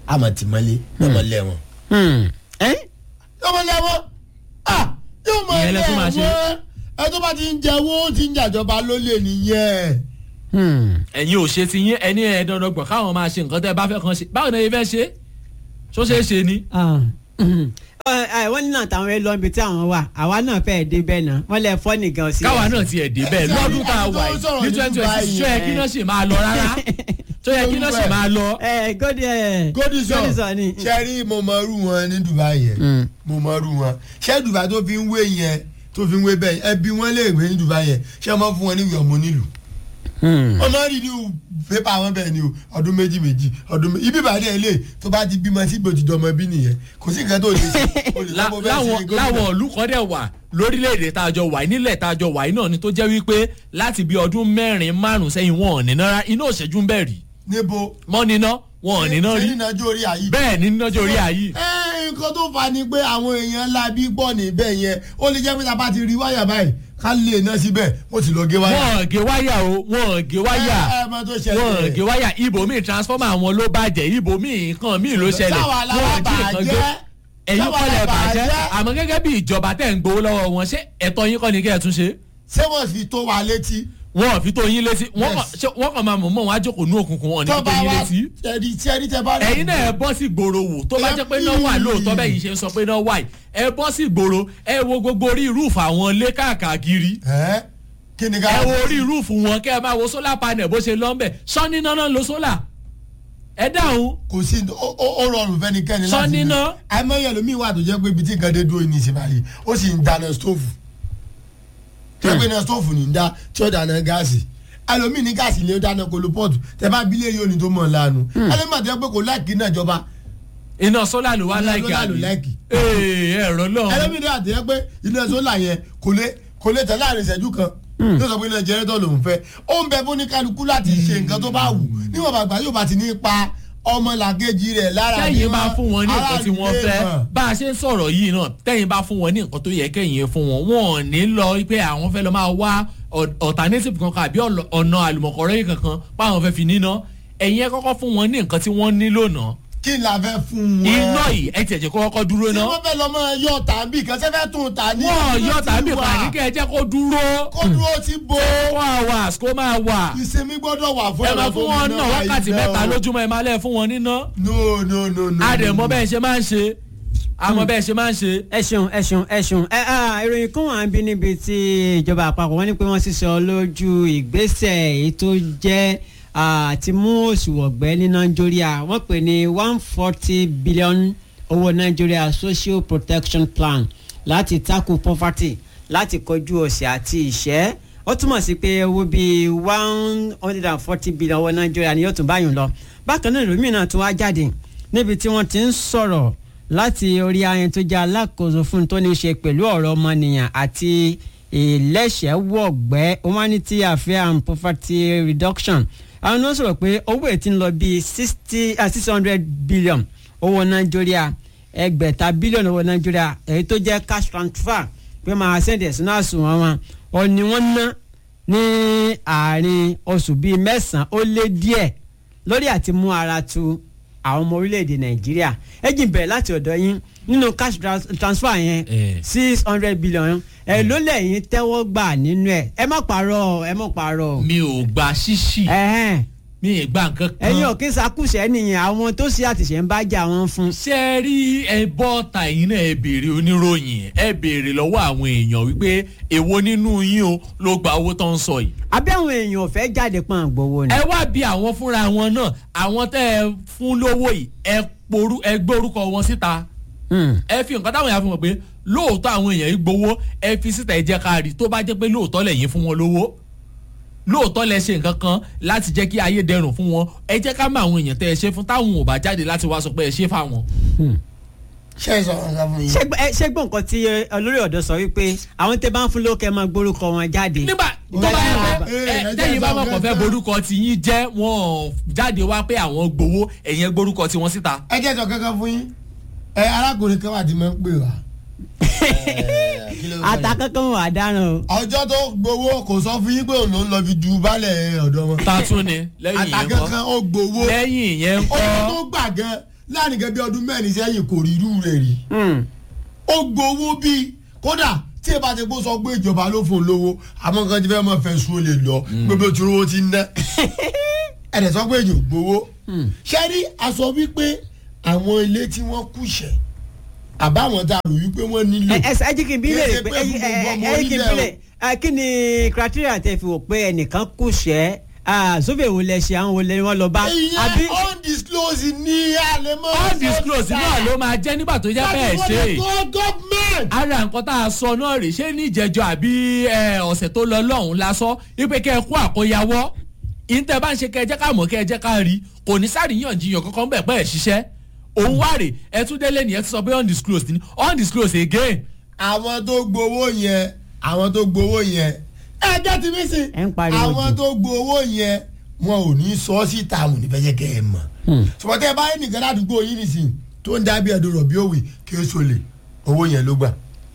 àmọ̀ tìmọ́lé lọ́mọlẹ́ wọn. Hmm. ẹ́ lọ́mọlẹ́ wọn ah yóò mọ Ìyẹn ilé lẹ tún máa ṣe. wọn ẹ tó bá ti ń jẹ owó ó ti ń jàjọba lólè nìyẹn. Hmm. ẹ̀yin ò ṣe ti yín ẹni ẹ̀ dandan gbọ̀n káwọn máa ṣe nǹkan tẹ́ ẹ bá fẹ́ kan ṣe báwo ni ẹ fẹ́ ṣe ṣó ṣeé ṣe ni. Ah. Hmm. Ẹ, ẹ, wọ́n ní náà táwọn ẹ lọ ibi tí àwọn wà àwa náà fẹ́ẹ́ dé bẹ́ẹ̀ náà wọ́n lẹ fọ́ nìkan sí. káwa náà ti ẹ̀ dé bẹ́ẹ̀ Ṣé lọ́dún tá a ẹni tó wà ń yìí sọ̀rọ̀ ní ní twenty twenty Dubai six ṣó yẹ kí yẹn? náà ṣe máa lọ rárá ṣó yẹ kí náà ṣe máa lọ. ẹ gòdì ẹ godison Godison ni. ṣẹ́rí mo mọ irú wọn ní dubai yẹn Mm. mo mọ irú wọn ṣé dubai tó fi ń wé yẹn tó fi ń wé bẹ́ẹ̀ ẹbí wọn lè gbé ní dubai yẹn ṣé wọ́n fún wọn ní ìwé ọmọ nílùú Hmm. ọmọ rí ní pépà wọn bẹ́ẹ̀ ni o ọdún méjì méjì ọdún méjì ibi ìbàdí ẹ̀ lè tó bá ti bímọ sí gbòdìdì ọmọ bí nìyẹn kò sí nǹkan tó lè ṣe o lè La- sọ bó fẹ́ láwọn ṣe gómìnà. láwọn ìlú kan dẹ̀ wà lórílẹ̀‐èdè tá a jọ wà yìí nílẹ̀ tá a jọ wà yìí náà ni tó jẹ́ wípé láti bí ọdún mẹ́rin márùn sẹ́yìn wọn ò ní náírà iná òṣèjú ń bẹ̀ rí níbo mọ́ níná wọn ò ní náà rí ṣé nínú ọjọ́ orí àyè bẹ́ẹ̀ ní nínájọ́ orí ayé ẹ nǹkan tó fà ni pé àwọn èèyàn ńlá bí pọ̀ níbẹ̀ yẹn ó lè jẹ́ pé tá a bá ti rí wáyà báyìí ká lè ná síbẹ̀ ó ti lọ gé wáyà. wọn ò gé wáyà o wọn ò gé wáyà ẹ ẹ mọ tó wọn ò ṣẹlẹ̀ gé wáyà ibòmíì transformer àwọn ló bàjẹ́ ibòmíì nǹkan míì ló ṣẹlẹ̀ Sáwa la wọn ò jí nǹkan bàjẹ́. gbé ẹ̀yin Sáwa kọ́ la lẹ̀ bàjẹ́ bàjẹ́. àmọ́ gẹ́gẹ́ bí ìjọba tẹ̀ ń gbowó lọ́wọ́ wọn ṣé ẹ̀tọ́ yín kọ́ ni kẹ́ ẹ̀ tún ṣe ṣé wọ́n fi tó wa létí. wọn ò fi tó yín létí wọn Yes. kàn ṣé wọn kàn máa mọ̀ mọ́ wọn á jókòó ní òkùnkùn wọn ò ní fi tó tọ́ba yín wa létí ẹni tí ẹni tẹ bá rí. ẹ̀yin náà ẹ bọ́ sí gbòòrò wò tó bá jẹ́ pé náà wà lóòótọ́ bẹ́ẹ̀ yìí ṣe ń sọ pé náà wà yìí ẹ bọ́ sí gbòòrò ẹ wo gbogbo orí rúùfù àwọn ilé káàkiri ẹ kí ni ká. ẹ wo orí rúùfù wọn kẹ́ ẹ máa wo solar panel bó ṣe lọ́nbẹ̀ sọ́ni náà náà lo solar ẹ dáhùn kò sí ó- ó ó rọrùn fẹ́nikẹ́ni Sọ láti níná. àìmọye ẹlòmíín wà tó jẹ́ pé ibi tí nǹkan dé dúró ní ìsìn báyìí ó sì ń dáná stóòfù tó yẹ pé iná stóòfù ní ń dá tí ó dáná gáàsì ẹlòmíín ní gáàsì ni ó dáná kolopọ́ọ̀tù tẹ bá bílẹ̀ yóò ní tó mọ̀ lánàá ẹlòmíín àti ẹgbẹ́ kò láìkí náà jọba iná solar ló wá Iná láìkí solar ló àbí láìkì. ee ẹ̀rọ náà ẹlòmíín ní àti ẹgbẹ́ iná sólà yẹn kò lè kò lè tẹ̀ láàrin ìṣẹ́jú kan yóò sọ pé iná jẹrẹtọ̀ lòún fẹ́ ó ń bẹ fún ní kálukú láti ṣe nǹkan tó bá wù níwọ̀n bàgbà yóò bá ti ní pa ọmọ làkejì rẹ̀ lára tẹ́yìn bá fún wọn ní nǹkan tí wọ́n aráàlú fẹ́ lè mọ̀. bá a ṣe ń sọ̀rọ̀ yìí náà tẹ́yìn bá fún wọn ní nǹkan tó yẹ kẹ́yìn fún wọn wọn ò ní lọ pé àwọn fẹ́ lọ máa wá ọ- alternative kankan àbí ọ̀lọ- ọ̀nà àlùmọ̀kọ́rọ́ yìí kankan páwọn fẹ́ fi níná ẹ̀yin ẹ kọ́kọ́ fún wọn ní nǹkan tí wọ́n nílò náà kí n la fẹ́ fún wọn. iná yìí ẹ tiẹ̀ jẹ́ kó kọ́kọ́ dúró tí náà wọ́n fẹ́ lọ mọ yọ tàbí kan sẹ́fẹ́ tún ta ní. wọ́n ibi yọ tó ti tàbí wà. pàdé kẹ́ ẹ jẹ́ kó dúró kó dúró ti bo. wọ́n á wà kó máa wà ìsinmi gbọ́dọ̀ wà fún ẹ máa fún wọn náà wákàtí mẹ́ta lójúmọ́ ẹ máa lẹ́ fún wọn níná no no no no. àdèmọ́ bẹ́ẹ̀ ṣe máa ń ṣe àmọ́ bẹ́ẹ̀ ṣe máa ń ṣe. ẹ ṣeun ẹ ṣeun ẹ ṣeun ẹ ah, ìròyìn kan wà ń bí níbi tí ìjọba àpapọ̀ wọ́n ní pé wọ́n sísọ lójú ìgbésẹ̀ èyí tó jẹ́ àti mú òṣùwọ̀n gbẹ́ ní nàìjíríà wọ́n pè ní one forty billion owó nàìjíríà social protection plan láti tackle poverty láti kojú òṣì àti ìṣẹ́ ó túmọ̀ sí pé owó bíi one hundred and forty billion owó nàìjíríà ni yóò tún báyìí lọ bákan náà ìròyìn náà tún wá jáde níbi tí wọ́n ti ń sọ̀rọ̀ láti orí ayẹyẹ tó jẹ́ alákòóso fún tó ní í ṣe pẹ̀lú ọ̀rọ̀ ọmọnìyàn àti ìlẹ́sẹ̀wọ̀gbẹ́ humanity affairs and poverty reduction àwọn náà sọ̀rọ̀ pé owó ètí ń lọ bíi sixty six hundred billion owó nàìjíríà ẹgbẹ̀ta bílíọ̀nù owó nàìjíríà èyí tó jẹ́ cash transfer pé máa sẹ́ndẹ̀ sínú àsùnwọ̀n wọn ọ̀ ni wọ́n ná ní àárín oṣù bíi mẹ́sàn-án ó lé díẹ̀ lórí àti mú ara tu àwọn ọmọ orílẹ̀-èdè nàìjíríà ẹ jìn bẹ̀rẹ̀ láti ọ̀dọ̀ yín nínú cash trans- transfer yẹn Eh. six hundred billion ẹ ló lẹ́yìn tẹ́wọ́ gbà nínú ẹ̀ ẹ má parọ́ ẹ má parọ́ mi ò gba ṣíṣì ẹ̀hẹ́n mi ì gba nǹkan kan. ẹ̀yin ò kí sakúṣẹ́ nìyẹn àwọn tó ṣe àtìṣe ń bá jà wọ́n fún. ṣé ẹ rí ẹ bọ́ ta yín náà ẹ béèrè oníròyìn ẹ béèrè lọ́wọ́ àwọn èèyàn wípé èwo nínú yín o ló gba owó tó ń sọ yìí. àbí àwọn èèyàn ò fẹ́ jáde pọ́n àgbowó ni. ẹ wá bí àwọn fúnra wọn náà àwọn tẹ́ ẹ fún lówó yìí ẹ porú ẹ gbé orúkọ wọn síta Hmm. ẹ fi nǹkan táwọn èèyàn fi mọ̀ pé lóòótọ́ àwọn èèyàn yìí gbowó ẹ fi síta ẹ jẹ́ ká rí tó bá jẹ́ pé lóòótọ́ lẹ̀yin fún wọn lówó lóòótọ́ lẹ ṣe nǹkan kan láti jẹ́ kí ayé dẹrùn fún wọn ẹ jẹ́ ká mọ àwọn èèyàn tẹ́ ẹ ṣe fún táwọn ò bá jáde láti wá sọ pé ẹ ṣe fáwọn. ṣé ẹ sọ ọ̀gá fún yín. ṣé gbọ́- ẹ- ṣé gbọ́ nǹkan tí ẹ, olórí ọ̀dọ́ sọ wípé àwọn tẹ́ bá ń fún lókè máa gbórúkọ wọn jáde. nígbà tó bá yẹ pé Eh, ẹ, ẹ tẹ́yìn jẹ́ bá sọ mọ̀ kàn fẹ́ gẹ́gẹ́. borúkọ tí yín jẹ́ wọn ò jáde wá pé àwọn gbowó ẹ̀yìn gbórúkọ tí wọ́n síta. ẹ jẹ́ sọ kankan fún yín ẹ arákùnrin kan wà tí mo ń pè wá. Eh, kí ló sọ yìí? àtàkọ́kọ́ wà dáràn o. ọjọ́ tó gbowó kò sọ fún yín pé òun ló ń lọ fi du balẹ̀ ọ̀dọ́ wọn. ta tún ni lẹ́yìn yẹn àtàkankan kọ́ ó gbowó lẹ́yìn yẹn owó kọ́ tó gbà gan láàrin gẹ́gẹ́ bí ọdún mẹ́rin sẹ́yìn kò rí irú rẹ̀ rí Hmm. ó gbowó bíi kódà tí ẹ bá ti kó sọ pé ìjọba ló fún un lówó àmọ́ nǹkan ti fẹ́ mọ́ fẹ́ sùn ó lè lọ gbogbo tí owó ti ń ná ẹ̀rẹ̀ sọ pé èèyàn gbowó ṣé rí aṣọ wípé àwọn ilé tí wọ́n kùṣẹ̀ àbáwọn tá a rò wípé wọ́n nílò ẹ ẹ ẹ jí kí n bí Kì í lè ṣe pé pé ẹ fún gbogbo ọmọ ẹ ẹ kí n bí orílẹ̀ lè ẹ kí ni criteria tẹ fi wò pé ẹnìkan kù ṣẹ́ sóbè wo lẹ ṣe àwọn wo lẹ wọn lọ bá àbí ìyẹn undisclosed ní àlẹ́mọ́ undisclosed náà ló máa jẹ́ nígbà tó jẹ́ bẹ́ẹ̀ ṣe gọ́ọ̀mẹ̀ntì. ara nǹkan tá a sọ náà rèé ṣé ní ìjẹjọ àbí ẹ, ọ̀sẹ̀ tó lọ lọ́hùn la sọ wípé kẹ́ ẹ kó àkóyawọ́ ìǹtẹ̀ bá ń ṣe kẹ́ ẹ jẹ́ ká mọ̀ kẹ́ ẹ jẹ́ ká rí kò ní sàríyànjiyàn kankan bẹ̀ pẹ́ ẹ̀ ṣiṣẹ́ òun wá rè ẹ tún délé nìyẹn ti sọ pé undisclosed ni undisclosed again àwọn tó gbowó yẹn àwọn tó gbowó yẹn ẹ jẹ́ ti mí sí Ẹ ń pariwo àwọn jù. tó gbowó yẹn wọn ò ní sọ síta àwọn onífẹ́ jẹ́ kẹ́ ẹ mọ̀ ṣùgbọ́n tẹ́ ẹ bá nìkan ládùúgbò yín nìsín tó ń dábìí ẹ̀dùn rọ̀bì òwe kí ó sọlẹ̀ owó yẹn ló gbà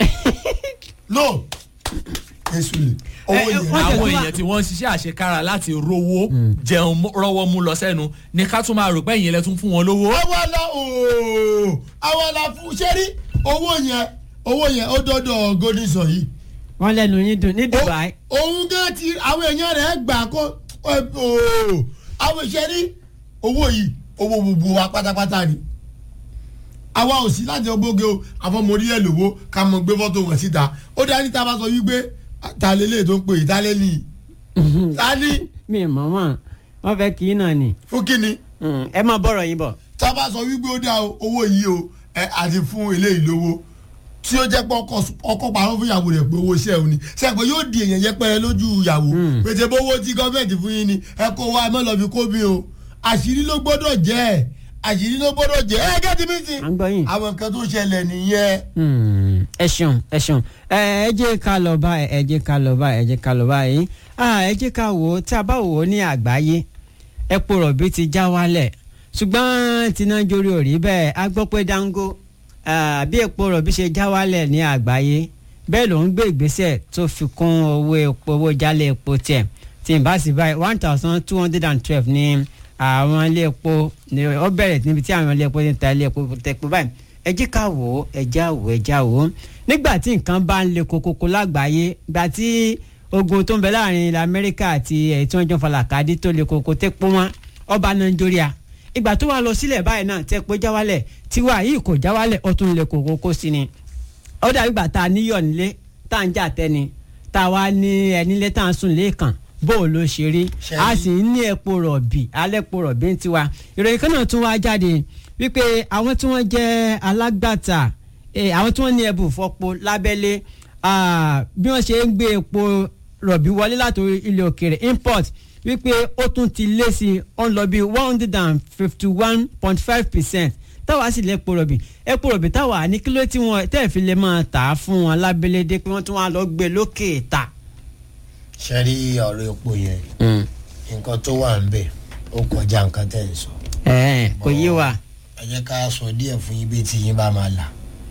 no kí ó sọlẹ̀ owó Ẹ, ẹ, yẹn wọ́n tẹ̀ àwọn tún wá- èèyàn tí wọ́n ń ṣiṣẹ́ àṣekára láti rówó jẹun mú- rọ́wọ́ mú lọ sẹ́nu ní ká tún máa rò pé ìyẹn lẹ tún fún wọn lówó. àwa la ooo àwa la fún ṣẹ́rí owó yẹn owó yẹn ó dọ́dọ̀ golden sun yìí wọn lẹnu yín dùn ní Dubai Ó- òun gan ti àwọn èèyàn rẹ̀ gbà kó ooo àwọn ìṣẹ́rí owó yìí owó gbogbo wa pátápátá ni àwa ò sí láti ọgbóge o àfọmọdé ẹ lówó ká mọ gbé fọ́tò wọn síta ó dá níta bá sọ wípé ta lélẹ̀ tó ń pè é ta lélẹ̀ ta ní mi mọ̀ mọ̀ wọ́n fẹ́ kí náà ni fún kíni Hmm, ẹ máa bọ̀rọ̀ yín bọ̀. tá a bá sọ wípé ó dá o, owó yìí o ẹ àti fún eléyìí lówó tí ó jẹ́ pé ọkọ ọkọ parọ́ fún ìyàwó rẹ̀ pé owó iṣẹ́ òun ni sẹ́pẹ̀ yóò di èèyàn yẹpẹrẹ lójú ìyàwó pété bówó tí gọ́ọ̀mẹ̀ntì fún yín ni ẹ kó wa ẹ má lọ fi kó mi o àṣírí ló gbọ́dọ̀ jẹ́ ẹ̀ àṣírí ló gbọ́dọ̀ jẹ́ ẹ gẹ́tí mi sí. À ń gbọ́ yín. àwọn nǹkan tó ṣẹlẹ̀ nìyẹn. Hmm, ẹ ṣeun ẹ ṣeun ẹ ẹ jẹ́ ká lọ báyìí ẹ jẹ́ ká lọ báyìí ẹ jẹ́ ká lọ báyìí Ah, ẹ jẹ́ ká wò ó tí a bá wò ó ní àgbáyé epo rọ̀bì ti já wálẹ̀ ṣùgbọ́n tinájórí ò rí bẹ́ẹ̀ a gbọ́ pé dango ah, bí epo rọ̀bì ṣe já wálẹ̀ ní àgbáyé bẹ́ẹ̀ ló ń gbé ìgbésẹ̀ tó fi kún owó epo owó jálẹ̀ epo tiẹ̀ tí n bá sì báyìí one thousand two hundred and twelve ní àwọn ilé epo ní ó bẹ̀rẹ̀ níbi tí àwọn ilé epo ti ń ta ilé epo tẹ̀pọ̀ báyìí ẹ jẹ́ ká wò ó ẹ já wò ó ẹ já wò ó nígbà tí nǹkan bá ń le kokoko lágbàáyé gbà tí ogun tó ń bẹ láàrin ilẹ̀ amẹ́ríkà àti ẹ̀ tí wọ́n jọ falàkàdé tó le koko tẹ́ pọ́ wọn ọba nàìjíríà ìgbà tó wà lọ sílẹ̀ báyìí náà tẹ́ pé já wálẹ̀ tiwa yìí kò já wálẹ̀ ó tún le kokoko sí ni ó dàbí ìgbà tá a níyọ̀ nílé tá à ń jà tẹ́ni tá a wá ní ẹ nílé tá à ń sùn lẹ́ẹ̀kan bó o ló ṣe rí Ṣe a rí. sì ń ní epo rọ̀bì alẹ́ epo rọ̀bì ń tiwa ìròyìn kan náà tún wá jáde wípé àwọn tí wọ́n jẹ́ alágbàtà eh, àwọn tí wọ́n ní ẹbùn fọ́po lábẹ́lé ah, bí wọ́n ṣe ń gbé epo rọ̀bì wọlé láti ilẹ̀ òkèèrè import wípé ó tún ti lé sí i ó ń lọ bí one hundred and fifty one point five percent táwa sì lè epo rọ̀bì epo rọ̀bì táwa ní kíló tí wọ́n tẹ́ẹ̀ fi lè máa tà á fún wọn lábẹ́lé dé pé wọ́n tún wá lọ gbé lókè ta. ṣe rí ọ̀rọ̀ epo yẹn nǹkan tó wà ń bẹ̀ ó kọjá nǹkan tẹ̀ ń sọ. ẹ̀ẹ́n kò yé wa. ẹ jẹ́ ká sọ díẹ̀ fún yín bí tí yín bá máa là.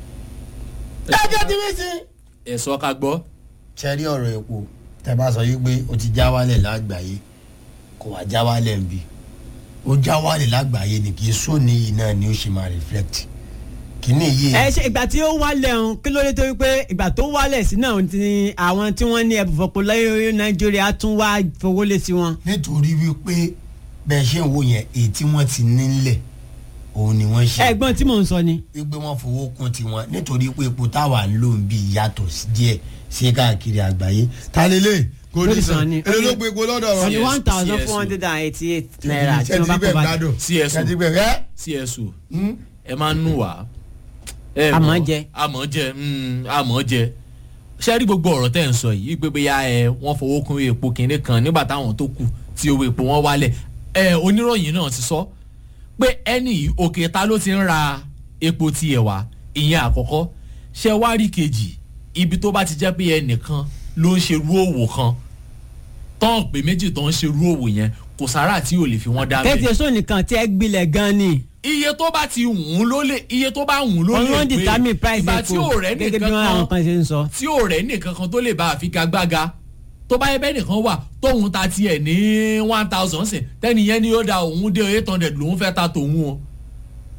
ẹ jẹ́ ti mí sí. ẹ̀sọ́ ká gbọ́. ṣe rí ọ̀rọ̀ epo tẹ bá sọ yìí pé ó ti já wálẹ̀ lágbàáyé kò wá já wálẹ̀ ń bi ó já wálẹ̀ lágbàáyé ni kì í sóni yìí náà ni ó ṣe máa reflect kìíní yìí ẹ ṣe ìgbà tí ó wálẹ̀ ọ̀hún kí ló dé tó wípé ìgbà tó wálẹ̀ sí náà ti àwọn tí wọ́n ní ẹ̀bùn fọ́pọ̀ lẹ́yìn nàìjíríà tún wá fowó lé sí wọn. nítorí wípé bẹ́ẹ̀ ṣe ń wo yẹn èyí tí wọ́n ti nílẹ̀ òun ni wọ́n ṣe ẹ̀gbọ́n tí mò ń sọ ni. wípé wọ́n fowó kún tiwọn nítorí pé epo táwa ń lò ń bí yàtọ̀ sí díẹ̀ sí káàkiri àgbáyé. ta lélẹ̀ kò ní Lórí sàn sàn ni. èlò ló gbé epo lọ́dọ̀ wọ́n ní CS, one thousand four hundred and eighty eight naira tí wọ́n bá kọ́ bá jẹ. CSO. kẹ́tìgbẹ́ rẹ́ csu ẹ máa ń nù wá. ẹ Àmọ́ mọ̀, jẹ. àmọ́ jẹ mm, àmọ́ jẹ ṣé rí gbogbo ọ̀rọ̀ tẹ́ ń sọ yìí pé bóyá ẹ wọ́n fowó kún epo kìnínní kan nígbà táwọn tó kù tí owó epo wọn wálẹ̀ ẹ oníròyìn náà ti sọ pé ẹnì yìí òkè ta ló ti ń ra epo tiẹ̀ wá ìyẹn àkọ́kọ́ ṣé wá rí kejì ibi tó bá ti jẹ́ pé ẹnìkan ló ń ṣerú òwò kan tán pé méjì tó ń ṣerú òwò yẹn kò sára tí ò lè fi wọ́n dá kẹ́tì èso nìkan tí ẹ gbilẹ̀ gan ni. iye tó bá ti wùn ló lè iye tó bá wùn ló lè wọ́n determine price ìgbà tí ò rẹ́ gẹ́gẹ́ bí nìkan wọ́n àwọn kan kan ṣe ń sọ. tí ò rẹ́ nìkan kan tó lè bá àfigagbága tó bá yẹ bẹ́ẹ̀ nìkan wà tóun ta tiẹ̀ ní one thousand sìn tẹ́ni yẹn ni ó da òun dé eight hundred lòun fẹ́ ta tòun o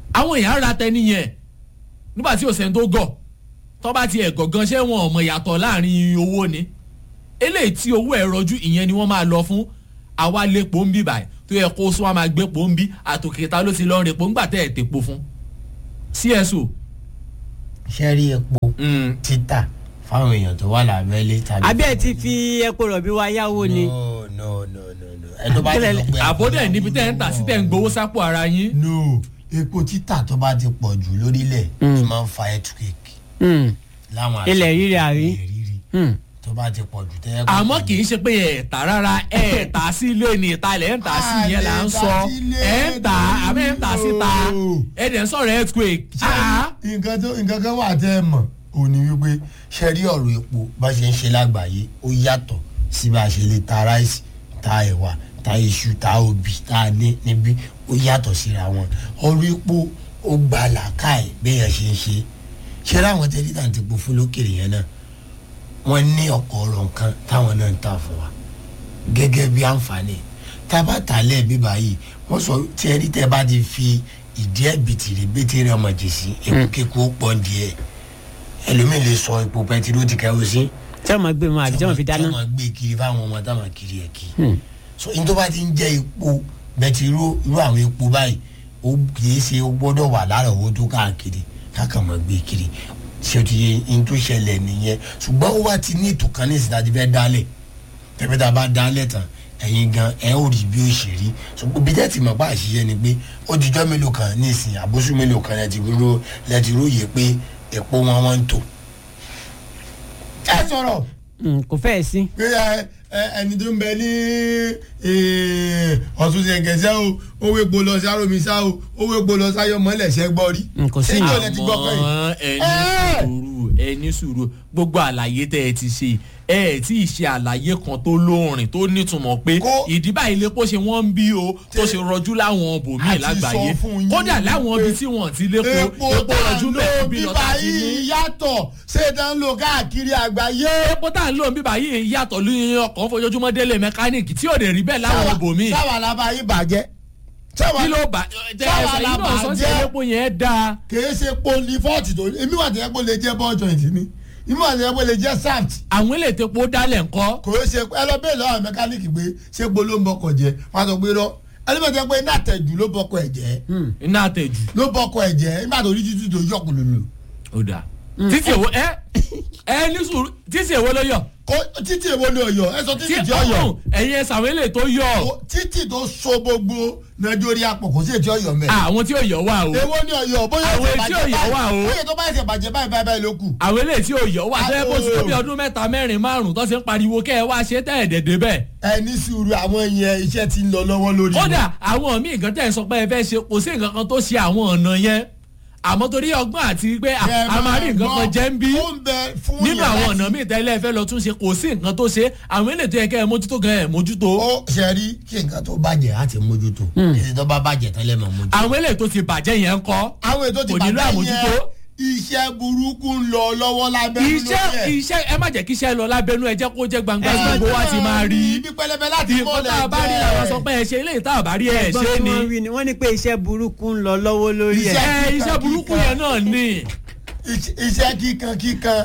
àwọn èèyàn ra tẹni yẹn nígbà tí òsèǹ tó gọ̀ tó bá ti ẹ̀ gọ̀gán ṣé wọn ò mọ̀ yàtọ̀ láàrin owó ni eléyìí tí owó ẹ̀ rọjú ìyẹn ni wọ́n máa lọ fún àwa lépo ń bí báyìí tó yẹ kó sún wa máa gbé po ń bí àtòkèta ló ti lọ rìn po ńgbà tẹ́ ẹ̀ tèpo fún cso. sẹ́rí epo Mm. títà fáwọn èèyàn tó wà lábẹ́lé tàbí. àbí ẹ ti fi epo rọ̀bì wa yáwó ni. no no no no no ẹ tó bá ti lọ pé. àbódẹ̀ níbi tẹ́ ẹ̀ ń tà sí tẹ́ ń gbowó sápò ara yín. no epo títà tó bá ti pọ̀ jù lórílẹ̀ Mm. ẹ máa ń fa earthquake Hmm. láwọn Ilẹ̀ rírì àrí. ilẹ̀ rírì Hmm. tó bá ti pọ̀ jù tẹ́ ẹ. àmọ́ kì í ṣe pé ẹ̀ tà rárá ẹ̀ tà sí ilé ni ìtalẹ̀ ẹ̀ tà sí yẹn là ń sọ ẹ̀ ń tà àmọ́ ẹ̀ ń tà síta ẹ̀ dẹ̀ ń sọ̀rọ̀ earthquake. Ah! nǹkan tó nǹkan kan wà tẹ́ ẹ mọ̀ ò ní wípé ṣe rí ọ̀rọ̀ epo bá ṣe ń ṣe lágbàáyé ó yàtọ̀ sí bá a ṣe lè ta ráìsì ta ẹ̀wà ta iṣu ta obì ta ní níbí ó yàtọ̀ síra wọn ọ̀rọ̀ epo ó gba làákàyè béèyàn ṣe ń ṣe ṣe láwọn tẹ́lítà ti po fún lókèrè yẹn náà wọ́n ní ọ̀pọ̀ ọ̀rọ̀ nǹkan táwọn náà ń tà fún wa gẹ́gẹ́ bí àǹfààní tábà tàlẹ̀ bíbá yìí wọ́n sọ tí ẹ rí tẹ́ bá ti fi ìdí ẹ̀ bìtìrì bìtìrì ọmọ jèsì epo kíkó pọ̀ díẹ̀ ẹlòmíì lè sọ epo pẹtiró ti kẹ́wọ́ sí tí wọ́n máa gbé wọn àbí tí wọ́n fi tí dáná. wọ́n máa gbé kiri fáwọn ọmọ táwọn kiri ẹ̀ kí Hmm. so ní tó bá ti ń jẹ́ epo bẹtiró irú àwọn epo báyìí ó kìí ṣe ó gbọ́dọ̀ wà lára owó tó káàkiri káàkiri máa gbé kiri ṣé o ti yẹ ní tó ṣẹlẹ̀ nìyẹn ṣùgbọ́n ó wá ti ní ètò kan ní ìsìn láti fẹ́ dálẹ̀ tẹ́fẹ́ tá a bá dálẹ̀ tán ẹ̀yin gan ẹ̀ ó rí bí ó ṣe rí ṣùgbọ́n bí tẹ́tì mọ̀ bá àṣìṣe ni pé ó dijọ́ mélòó kan ní ìsìn àbóṣù mélòó kan lẹ́tì ró lẹ́tì róye pé epo wọn wọ́n ń tò. ẹ sọ̀rọ̀ Hmm, kò fẹ́ẹ̀ sí. pé ẹ ẹ ẹni tó ń bẹ ní eh, ọ̀tún ṣẹ̀ǹkẹ̀ṣẹ́ o owó epo lọ sí aromisa o owó epo lọ sáyọ mọ́lẹ̀ ṣẹ́ gbọ́ rí. Mm, kò sí Ṣé ìyẹn. ìjọ lẹ ti gbọ́ pé àmọ́ ẹni Ẹ́! sùúrù ẹni sùúrù gbogbo àlàyé tẹ́ ẹ ti ṣe ẹ ẹ tí ì ṣe àlàyé kan tó lóòrìn tó nítumọ̀ pé Kó- ìdí báyìí lépo ṣe wọ́n ń bí o tó ṣe rọjú láwọn bòmíì A ti lágbàáyé sọ fún yín kódà láwọn pé ibi tí wọ́n ti lépo epo epo tá à rọjú ń bẹ́ẹ̀ lò bí bíbá lọ́tà ti ní. yìí yàtọ̀ ṣé é dán lò káàkiri àgbáyé. epo tá à ń lò ń bíbá yìí yàtọ̀ lóyún ọkọ̀ fojoojúmọ́ délé mẹkáníìkì tí ò dé rí bẹ́ẹ̀ láwọn bòmíì sáwà la bá yín bàjẹ́. sáwà kí ló bá tẹ Sáwà ẹsẹ̀ la yìí náà sọ́sẹ̀ bàjẹ́. epo yẹn dáa kìí ṣe poli fọ́ọ̀tì tó èmi wà tẹ́lẹ̀ pé ó lè jẹ́ ball joint ni èmi wà tẹ́lẹ̀ pé ó lè jẹ́ saft àwọn ilé ìtepo dálẹ̀ ńkọ́ kò í ṣe ẹ lọ bẹ́ẹ̀ lọ́wọ́ mẹkáníìkì pé ṣé polo ló ń bọkọ̀ jẹ́ wọ́n á sọ pé rọ ẹlẹ́mọ̀tẹ́ pé iná àtẹ̀jù ló bọkọ̀ ẹ̀ jẹ́ Hmm. iná àtẹ̀jù ló bọkọ̀ ẹ̀ jẹ́ nígbà tó rí títí tó yọkùn lòlò ó dáa títí èwo ẹ ẹ ní sùúrù títí èwo ló yọ kó títí èwo ni ọyọ ẹ sọ títí tí ọyọ ọ̀hún ẹ̀yin ẹ̀sà àwọn ilé tó yọ Ó- títí tó so gbogbo nàìjíríà pọ̀ kò sí ètí ọyọ mẹ́ àwọn tí ò yọ wà o èwo ni ọyọ bóyá Àwọn ẹsẹ̀ etí bàjẹ́ ọ̀yọ́ wà o. báyìí bóyá tó bá ẹsẹ̀ bàjẹ́ báyìí báyìí báyìí ló kù. àwọn ilé tí ò yọ wà tẹ́ bó ti tó bí Ah, ọdún mẹ́ta mẹ́rin márùn tó ṣe ń pariwo kẹ́ ẹ wá ṣe tẹ́ ẹ̀ dẹ̀dẹ̀ bẹ́ẹ̀ ẹ ní sùúrù àwọn yẹn iṣẹ́ ti ń lọ lọ́wọ́ lórí wọn. kódà àwọn míì gan tẹ̀ ń sọ pé ẹ fẹ́ ṣe kò sí nǹkan kan tó ṣe àwọn ọ̀nà yẹn àmọ́ torí ọgbọ́n àti pé a Ẹ a máa rí nǹkan gbọ́, kan jẹ́ ń bí ó ń bẹ fún nínú yẹn àwọn láti- ọ̀nà míì tẹ́lẹ̀ fẹ́ lọ tún ṣe kò sí nǹkan tó ṣe àwọn ilé tó yẹ kẹ́ ẹ mójútó gan ẹ mójútó ó ṣe rí kí nǹkan tó bàjẹ́ á ti mójútó èsì tó bá bàjẹ́ tẹ́lẹ̀ mọ̀ mójútó. àwọn ilé tó ti bàjẹ́ yẹn ń kọ́ àwọn ètò ti kò nílò bàjẹ́ àmójútó. yẹn iṣẹ́ burúkú ń lọ lọ́wọ́ lábẹ́ iṣẹ́ iṣẹ́ ẹ má jẹ́ kí iṣẹ́ lọ lábẹ́nú ẹ jẹ́ kó jẹ́ gbangba gbogbo wa ti máa rí ibi pẹlẹbẹ láti nǹkan tá a bá rí làwọn sọ pé ẹ ṣe eléyìí tá a bá rí ẹ ẹ̀gbọ́n ṣe tí ni wọ́n wí ni wọ́n ní pé iṣẹ́ burúkú ń lọ lọ́wọ́ lórí ẹ̀. Iṣẹ́- ẹ iṣẹ́ burúkú yẹn náà ni iṣẹ́ kíkan kíkan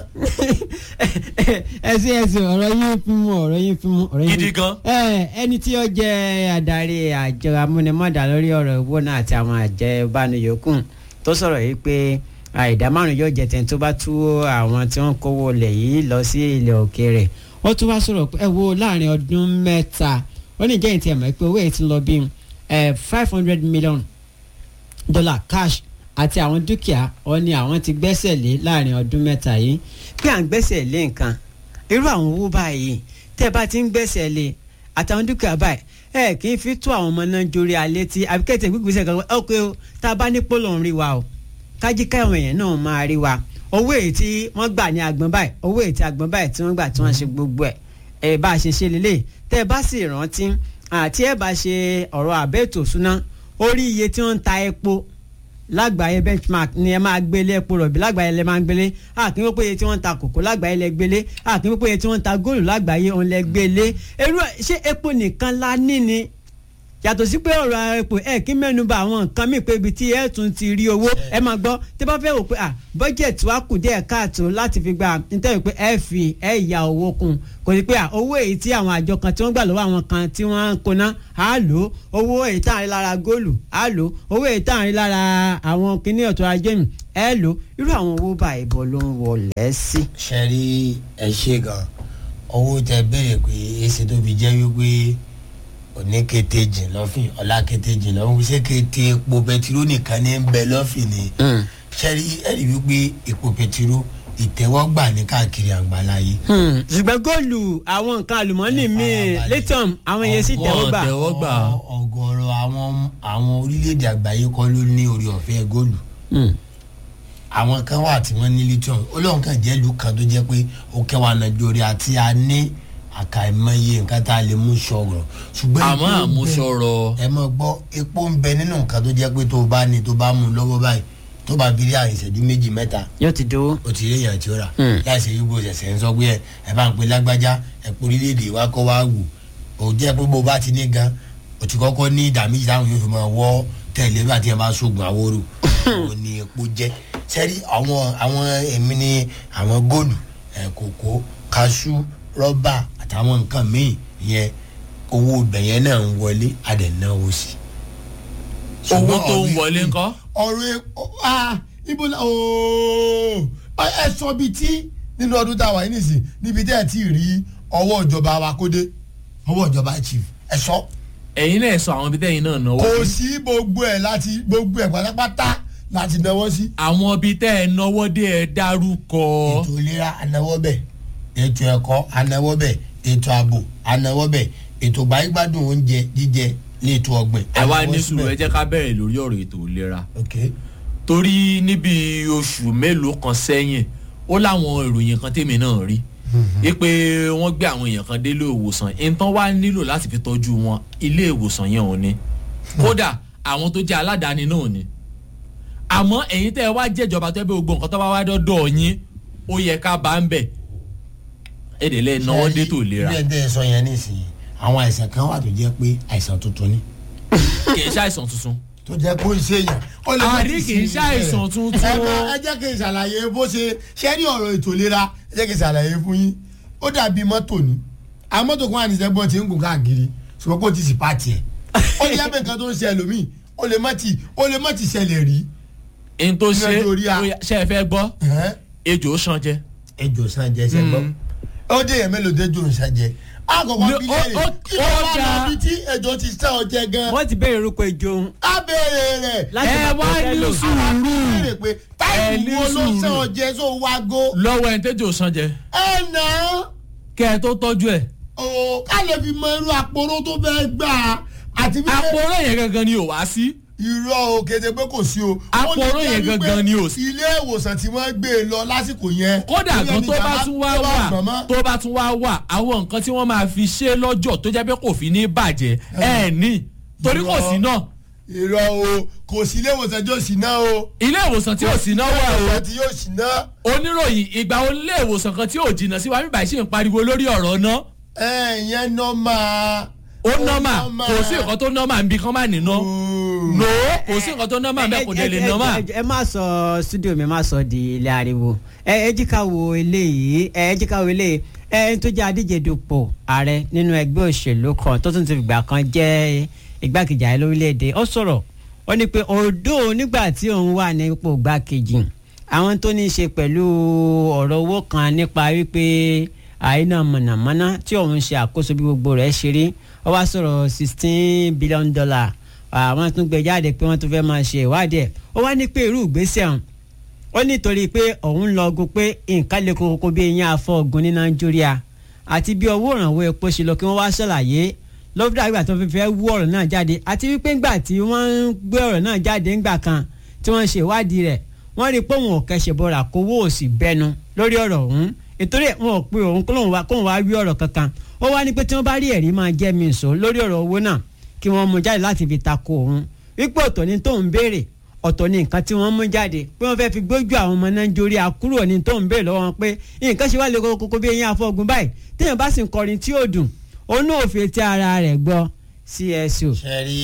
ẹsìn ẹsìn ọ̀rọ̀ yín fún mu ọ̀rọ̀ yín fún mu ọ̀rọ̀ yín Gidi fún mu. gan. ẹ ẹni tí ó jẹ́ adarí àjọ amúnimọ́dà lórí ọ̀rọ̀ owó náà àti àwọn àjẹ ìbánuyòkù tó sọ̀rọ̀ yìí pé àìdá márùn yóò jẹ tẹni tó bá tú àwọn tí wọ́n kówó lẹ̀ yìí lọ sí ilẹ̀ òkèèrè ó tún wá sọ̀rọ̀ pé ẹ wo láàrin ọdún mẹ́ta ó ní ìjẹ́yìn tí ẹ mọ̀ pé owó yìí ti lọ bí five hundred million dollar cash àti àwọn dúkìá ọ ni àwọn ti gbẹ́sẹ̀ lé láàrin ọdún mẹ́ta yìí pé à ń gbẹ́sẹ̀ lé nǹkan irú àwọn owó báyìí tẹ́ ẹ bá ti ń gbẹ́sẹ̀ lé àtàwọn dúkìá báyìí ẹ kì í fi tó àwọn ọmọ náà jórí alẹ́ tí àbíkẹ́tẹ̀ gbígbèsè kan ok o tá a bá ní pólò ń rí wa o kájí káwọn èèyàn náà máa rí wa owó èyí tí wọ́n gbà ní agbọ̀n báyìí owó èyí tí agbọ̀n báyìí tí wọ́n gbà tí wọ́n ṣe gbogbo ẹ̀ ẹ bá a ṣe ṣe lélẹ̀ tẹ́ ẹ bá sì rántí àti ẹ bá ṣe ọ̀rọ̀ àbẹ́ẹ̀tò súná orí iye tí wọ́n ń ta epo lágbàáyé benchmark ni ẹ máa gbélé epo rọ̀bì lágbàáyé lẹ máa ń gbélé àkín wípé iye tí wọ́n ń ta kòkó lágbàáyé lẹ gbélé àkín wípé iye tí wọ́n ń ta góòlù lágbàáyé òun lẹ gbélé irú ẹ- ṣé epo nìkan la ní ni yàtọ̀ sí pé ọ̀rọ̀ epo ẹ̀ kí mẹ́nuba àwọn nǹkan míì pé ibi tí ẹ̀ tún ti rí owó ẹ máa gbọ́ tí bá fẹ́ wò pé à bọ́jẹ̀tì wa kù díẹ̀ káàtó láti fi gba nítorí pé ẹ fi ẹ ya owó kún kò sí pé à owó èyí tí àwọn àjọ kan tí wọ́n gbà lọ́wọ́ àwọn kan tí wọ́n ń koná á lò ó owó èyí tá à ń rí lára góòlù á lò ó owó èyí tá à ń rí lára àwọn kinní ọ̀tọ̀ ajé mi ẹ lò ó irú àwọn owó bá ìbọn ló ń wọlé sí. ṣe rí ẹ ṣe gan owó tẹ béèrè pé èsì tó fi jẹ́ wípé òní kété jìn lọ́fìn ọ̀la kété jìn lọ́fìn ṣé kété epo bẹtiró nìkan ní ń bẹ lọ́fìn ni ṣe rí ẹ̀rí wípé epo bẹtiró ìtẹ́wọ́gbà ní káàkiri àgbáláyé. Hmm, ṣùgbọ́n góòlù àwọn nǹkan àlùmọ́ọ́nì míì farabalẹ̀. lithium àwọn yẹn sì tẹ́wọ́ gbà. Wọ́n tẹ́wọ́ gbà. Ọ- ọ̀gọ̀rọ̀ àwọn àwọn orílẹ̀-èdè àgbáyé kọ́ ló ní orí ọ̀fẹ́ góòlù Hmm. àwọn kan wà tí wọ́n ní lithium olóhùn kan jẹ́ ìlú kan tó jẹ́ pé ó kẹwàá nàìjíríà àti a ní àkàìmọye nǹkan tá a lè mú sọ̀rọ̀ ṣùgbọ́n àmọ́ epo ń bẹ- àmúṣọrọ ẹ mọ̀ gbọ́ epo ń bẹ nínú nǹkan tó jẹ́ pé tó o bá ní tó o bá mú un lọ́wọ́ báyìí tó bá fi rí àrùn ìṣẹ́jú méjì mẹ́ta yóò ti dúró. o ti rí èèyàn tí ó rà Hmm. láìsí yíbo ṣẹ̀ṣẹ̀ ń sọ pé ẹ ẹ bá ń pe lágbájá ẹ pé orílẹ̀-èdè wa kọ́ wa wù ó jẹ́ pé bó bá ti ní gan o ti kọ́kọ́ ní ìdá méjì táwọn yóò fi máa wọ́ tẹ̀lé bá ti ẹ bá sógun àwòrò òun ni epo jẹ́ sẹ́rí àwọn àwọn èmi ní àwọn góòlù ẹ̀ kòkó kaṣú rọ́bà àtàwọn nǹkan míì yẹn owó ibẹ̀ yẹn náà ń wọlé àdẹ̀náwó sí i owó ṣùgbọ́n tó ń ọ̀rọ̀ wọlé epo- ńkọ́. ọ̀rọ̀ epo ah ibo la ooo ẹ sọ bíi tí nínú ọdún tá a wà yìí nìsín níbi tí ẹ ti rí ọwọ́ ìjọba wa kó dé ọwọ́ ìjọba chief ẹ sọ ẹ̀yin náà sọ àwọn ibi tẹ́yìn náà náwó kò sí. sí gbogbo ẹ láti gbogbo ẹ pátápátá láti náwó sí àwọn ibi tẹ́ ẹ náwó dé ẹ dárúkọ. ètò ìlera anáwó bẹ̀ ètò ẹ̀kọ́ anáwó bẹ̀ ètò ààbò anáwó bẹ̀ ètò gbáyégbádùn oúnjẹ jíjẹ léètò ọgbìn ẹ wá anáwó ní sùúrù ẹ síbẹ̀. jẹ́ ká bẹ̀rẹ̀ lórí ọ̀rọ̀ ètò ìlera. ok torí níbi oṣù mélòó kan sẹ́yìn ó láwọn ìròyìn kan tèmi náà rí i pé wọ́n gbé àwọn èèyàn kan dé ilé ìwòsàn nǹkan wá nílò láti fi tọ́jú wọn ilé ìwòsàn yẹn ò ní kódà àwọn tó jẹ́ aládàáni náà ò ní àmọ́ ẹ̀yin tẹ́ ẹ wá jẹ́jọba tó ẹ bẹ gbogbo nǹkan tó bá wá dọ́dọ̀ yín ó yẹ ká bá ń bẹ̀ èdè lẹ́ẹ̀ náwó dé tó lera bí ẹ tẹ́ ẹ sọ yẹn nísìnyí àwọn àìsàn kan wà tó jẹ́ pé àìsàn tuntun ni kì í ṣàìsàn tuntun tó jẹ́ pé ó ń ṣe yàn. ó lè má Àrí ti kì í sí ṣàìsàn ìbẹ̀rẹ̀. tuntun. ẹ má- ẹ jẹ́ kí n ṣàlàyé bó ṣe ṣe ní ọ̀rọ̀ ètò ìlera ẹ jẹ́ kí n ṣàlàyé fún yín ó dàbí mọ́tò ni àwọn mọ́tò kan wà ní sẹ́gbọ́n tí ń gùn káàkiri ṣùgbọ́n kó o ti sì pàtì ẹ̀ ó lè yàgbẹ́ nǹkan tó ń ṣe ẹlòmíì ó lè má ti ó lè má ti ṣẹlẹ̀ rí. n tó ṣe Ìrìnàjò orí a. ó yá- ṣe é fẹ́ gbọ́ Ẹ̀hẹ́n. ejò sàn jẹ ejò san jẹ sẹ́gbọ́n ó dé yẹn mélòó dé jò ń san jẹ àkọ́kọ́ Lo- bí ó- lẹ́yìn ó- kí ló ó wà dáa. lọ́bi tí ejò ti sàn ọ jẹ gan wọ́n ti béèrè orúkọ ìjọ òun. abẹ́rẹ́ rẹ̀ láti ẹ máa wá tọ́ ní sẹ́lò. sùúrù béèrè pé Ẹ táìpù ní wo ló sùúrù. sàn ọ jẹ sọ wago lọ́wọ́ ẹni tẹ́jọ́ sàn jẹ ẹ nà án kẹ́ ẹ tó tọ́jú ẹ̀ o ká lè fi mọ irú àpòrò tó fẹ́ gbà á àti bí àpòrò yẹn gangan ni ò wá sí irọ́ o kéde pé kò sí o. Àpòrò Ó lè yẹn jẹ́ wípé gangan ni ò sí. ilé ìwòsàn tí wọ́n gbé e lọ lásìkò yẹn. kódà ilé gan tó bá ìjàmbá tún wá tó bá wà gbọ̀n mọ́. tó bá tún wá wà àwọn nǹkan tí wọ́n máa fi ṣe lọ́jọ́ tó jẹ́ pé kò fi ní bàjẹ́ ẹ̀ ní torí kò sí náà irọ́ o kò sí ilé ìwòsàn tí yóò sì ná o. ilé ìwòsàn tí ò sí náà wà o ìwòsàn tí yóò sì ná. oníròyìn ìgbà wo ilé ìwòsàn kan tí ò jìnnà sí wa bíbá ṣì ń pariwo lórí ọ̀rọ̀ náà ẹ ìyẹn nọ́mà. ó nọ́mà kò sí nǹkan tó nọ́mà ń bí kán má nínà no kò sí nǹkan tó nọ́mà bẹ́ẹ̀ kò dé lè ẹ- ẹ- nọ́mà. ẹ- ẹ má sọ studio mi má sọ di ilé ariwo ẹ ẹ jí ká wo eléyìí ẹ ẹ jí ká wo eléyìí ẹ ẹ tó jẹ́ adíje dupò ààrẹ nínú ẹgbẹ́ òṣèlú kan tó tún ti fìgbà kan jẹ́ igbákejì ààrẹ lórílẹ̀‐èdè ó sọ̀rọ̀ ó ní pé òdo nígbà tí òun wà ní ipò igbákejì àwọn tó ní í ṣe pẹ̀lú ọ̀rọ̀ owó kan nípa wípé àìná mọ̀nàmọ́ná tí òun ṣe àkóso bí gbogbo rẹ̀ ṣe rí ó wá sọ̀rọ̀ sixteen billion dollar àwọn tún gbé jáde pé wọ́n tún fẹ́ máa ṣe ìwádìí ẹ̀ ó wá ní pé irú ìgbésẹ̀ ọ̀hún ó nítorí pé òun lọ ogun pé nǹkan lè kókó bí eyín afọ ogun ní nàìjíríà àti bí owó ìrànwọ́ epo ṣe lọ kí wọ́n wá ṣàlàyé lọ́dún àgbà tó fi fẹ́ wú ọ̀rọ̀ náà jáde àti wípé ńgbà tí wọ́n ń gbé ọ̀rọ̀ náà jáde ńgbà kan tí wọ́n ṣe ìwádìí rẹ̀ wọ́n rí i pé òun ò kẹsẹ̀ bọ̀rọ̀ àkówó òsì bẹnu lórí ọ̀rọ̀ ọ̀hún nítorí wọn ò pe òun kóun wá kóun wá wí ọ̀rọ̀ kankan ó wá ní pé tí wọ́n bá rí ẹ̀rí máa jẹ́ mi sọ lórí ọ̀rọ̀ owó náà kí wọ́n mú jáde láti fi tako òun wípé ọ̀tọ̀ ni tóun béèrè ọ̀tọ̀ ni nǹkan tí wọ́n mú jáde pé wọ́n fẹ́ fi gbójú àwọn ọmọ nàìjíríà kúrò ní tóun béèrè lọ́wọ́ wọn pé nǹkan ṣe wá lè kókó bí eyín afọ́gun báyìí téèyàn bá sì ń kọrin tí ó dùn òun náà ò fi etí ara rẹ̀ gbọ́ csu. ṣe rí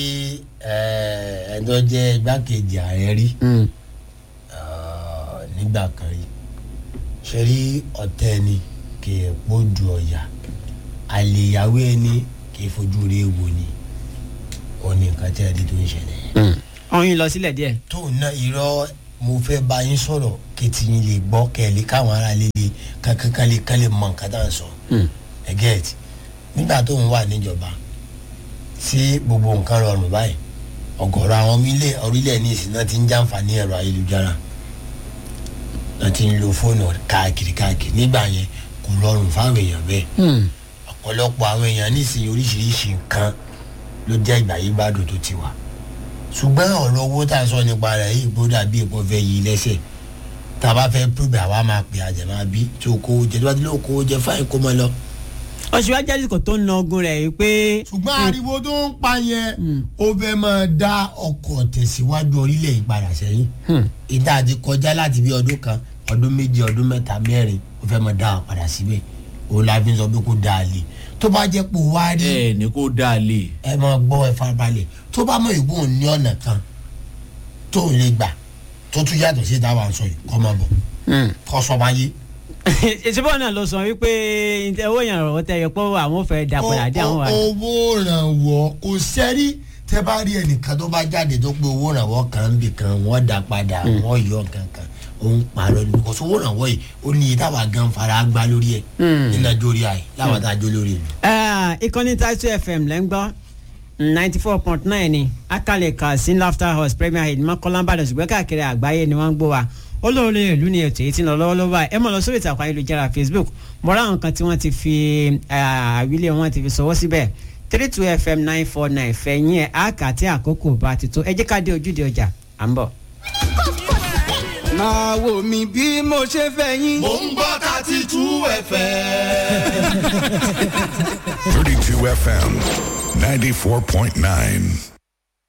ẹni tó jẹ́ igbákejì ààrẹ rí Mm. ah, nígbà kan rí ṣe rí ọ̀tẹ́ ẹni kì í pójú ọ̀yà àlèyàwó ẹni kì í fojú rí ewo ni ó ní nǹkan tí ẹni tó ń ṣẹlẹ̀ ọ̀hún yìí lọ sílẹ̀ díẹ̀. tóun náà irọ́ mo fẹ́ bá yín sọ̀rọ̀ kẹ́tì yín lè gbọ́ kẹ́lẹ́ káwọn ará lè lè kankan lè kán lè mọ nǹkan tá à ń sọ ẹgẹ́ẹ̀tì nígbà tóun wà níjọba tí gbogbo nǹkan rọrùn báyìí ọ̀gọ̀rọ̀ àwọn orílẹ̀ orílẹ̀ ní ìsìn náà ti ń jàǹfààní ẹ̀rọ ayélujára náà ti ń lo fóònù káàkiri káàkiri nígbà yẹn kò rọrùn fáwọn èèyàn bẹ́ẹ̀ ọ̀pọ̀lọpọ̀ àwọn èèyàn nísìnyí oríṣiríṣi nǹkan ló jẹ́ ìgbà yìí gbádùn tó ti wà ṣùgbọ́n ọ̀rọ̀ owó tá a sọ nípa rẹ̀ yìí bó dàbí èpò fẹ́ yí lẹ́sẹ̀ tá a bá fẹ́ púpẹ̀ àwa máa pè àjẹmọ́ bí tí o kówó jẹ tí wọ́n ti lé okòwò jẹ fáìn kó mọ́ lọ. ọ̀ṣun àsìkò tó ń na ogun rẹ̀ yìí pé. ṣùgbọ́n ariwo tó ń pa yẹn ó fẹ́ máa dá ọkọ̀ tẹ̀síwájú orílẹ̀ ìpadà sẹ́yìn ìdá àti kọjá láti bí ọdún kan ọdún méjì ọdún mẹ́ta mẹ́rin ó fẹ́ máa dá ọ padà síbẹ̀ òun la fi ń sọ pé kó dáa lè tó bá jẹ́ pé wá rí ẹ ní kó dáa lè. ẹ máa gbọ́ ẹ farabalẹ̀ tó bá mọ̀ ìbò ní ọ̀nà kan tó ń lè gbà tó tún yàtọ̀ sí ìdáwà ń sọ yìí kọ́ máa bọ̀ kọ́ sọ máa yé. ìṣubú náà ló sọ wípé owó ìrànwọ́ tẹ yẹ pé àwọn ò fẹ́ dà padà dé àwọn wà. owó ìrànwọ́ kò sẹ́rí tẹ́ bá rí ẹnìkan tó bá jáde tó pé owó ìrànwọ́ kan ń bì kan wọ́n dà padà wọ́n yọ kankan òun pààrọ̀ ní kò sówó ìrànwọ́ yìí ó ní iye táwa gan fara gbá lórí ẹ̀ nínú ẹjọ́ orí àyè láwọn tá a jó lórí ìlú. ìkànnì taitu fm lẹ́ ń gbọ́ ninety four point nine ni akalẹ̀ kan sí laughter house premier head mọ́kànlá ìbàdàn ṣùgbọ́n káàkiri àgbáyé ni wọ́n ń gbọ́ wa olóore ìlú ni ètò èyí tí ń lọ lọ́wọ́lọ́wọ́ báyìí ẹ mọ̀ lọ sórí ìtàkùn ayélujára facebook mọ̀rá àwọn kan tí wọ́n ti fi àwílé wọn ti fi sọwọ́ síbẹ̀ three two fm nine four nine fẹ̀yìn ẹ̀ àkà tí àkókò bá ti tó ẹ jẹ́ ká dé ojúde ọjà à ń bọ̀. máa wò mí bí mo ṣe fẹ́ yín. mo ń gbọ́ thirty two fm. 32 FM 94.9.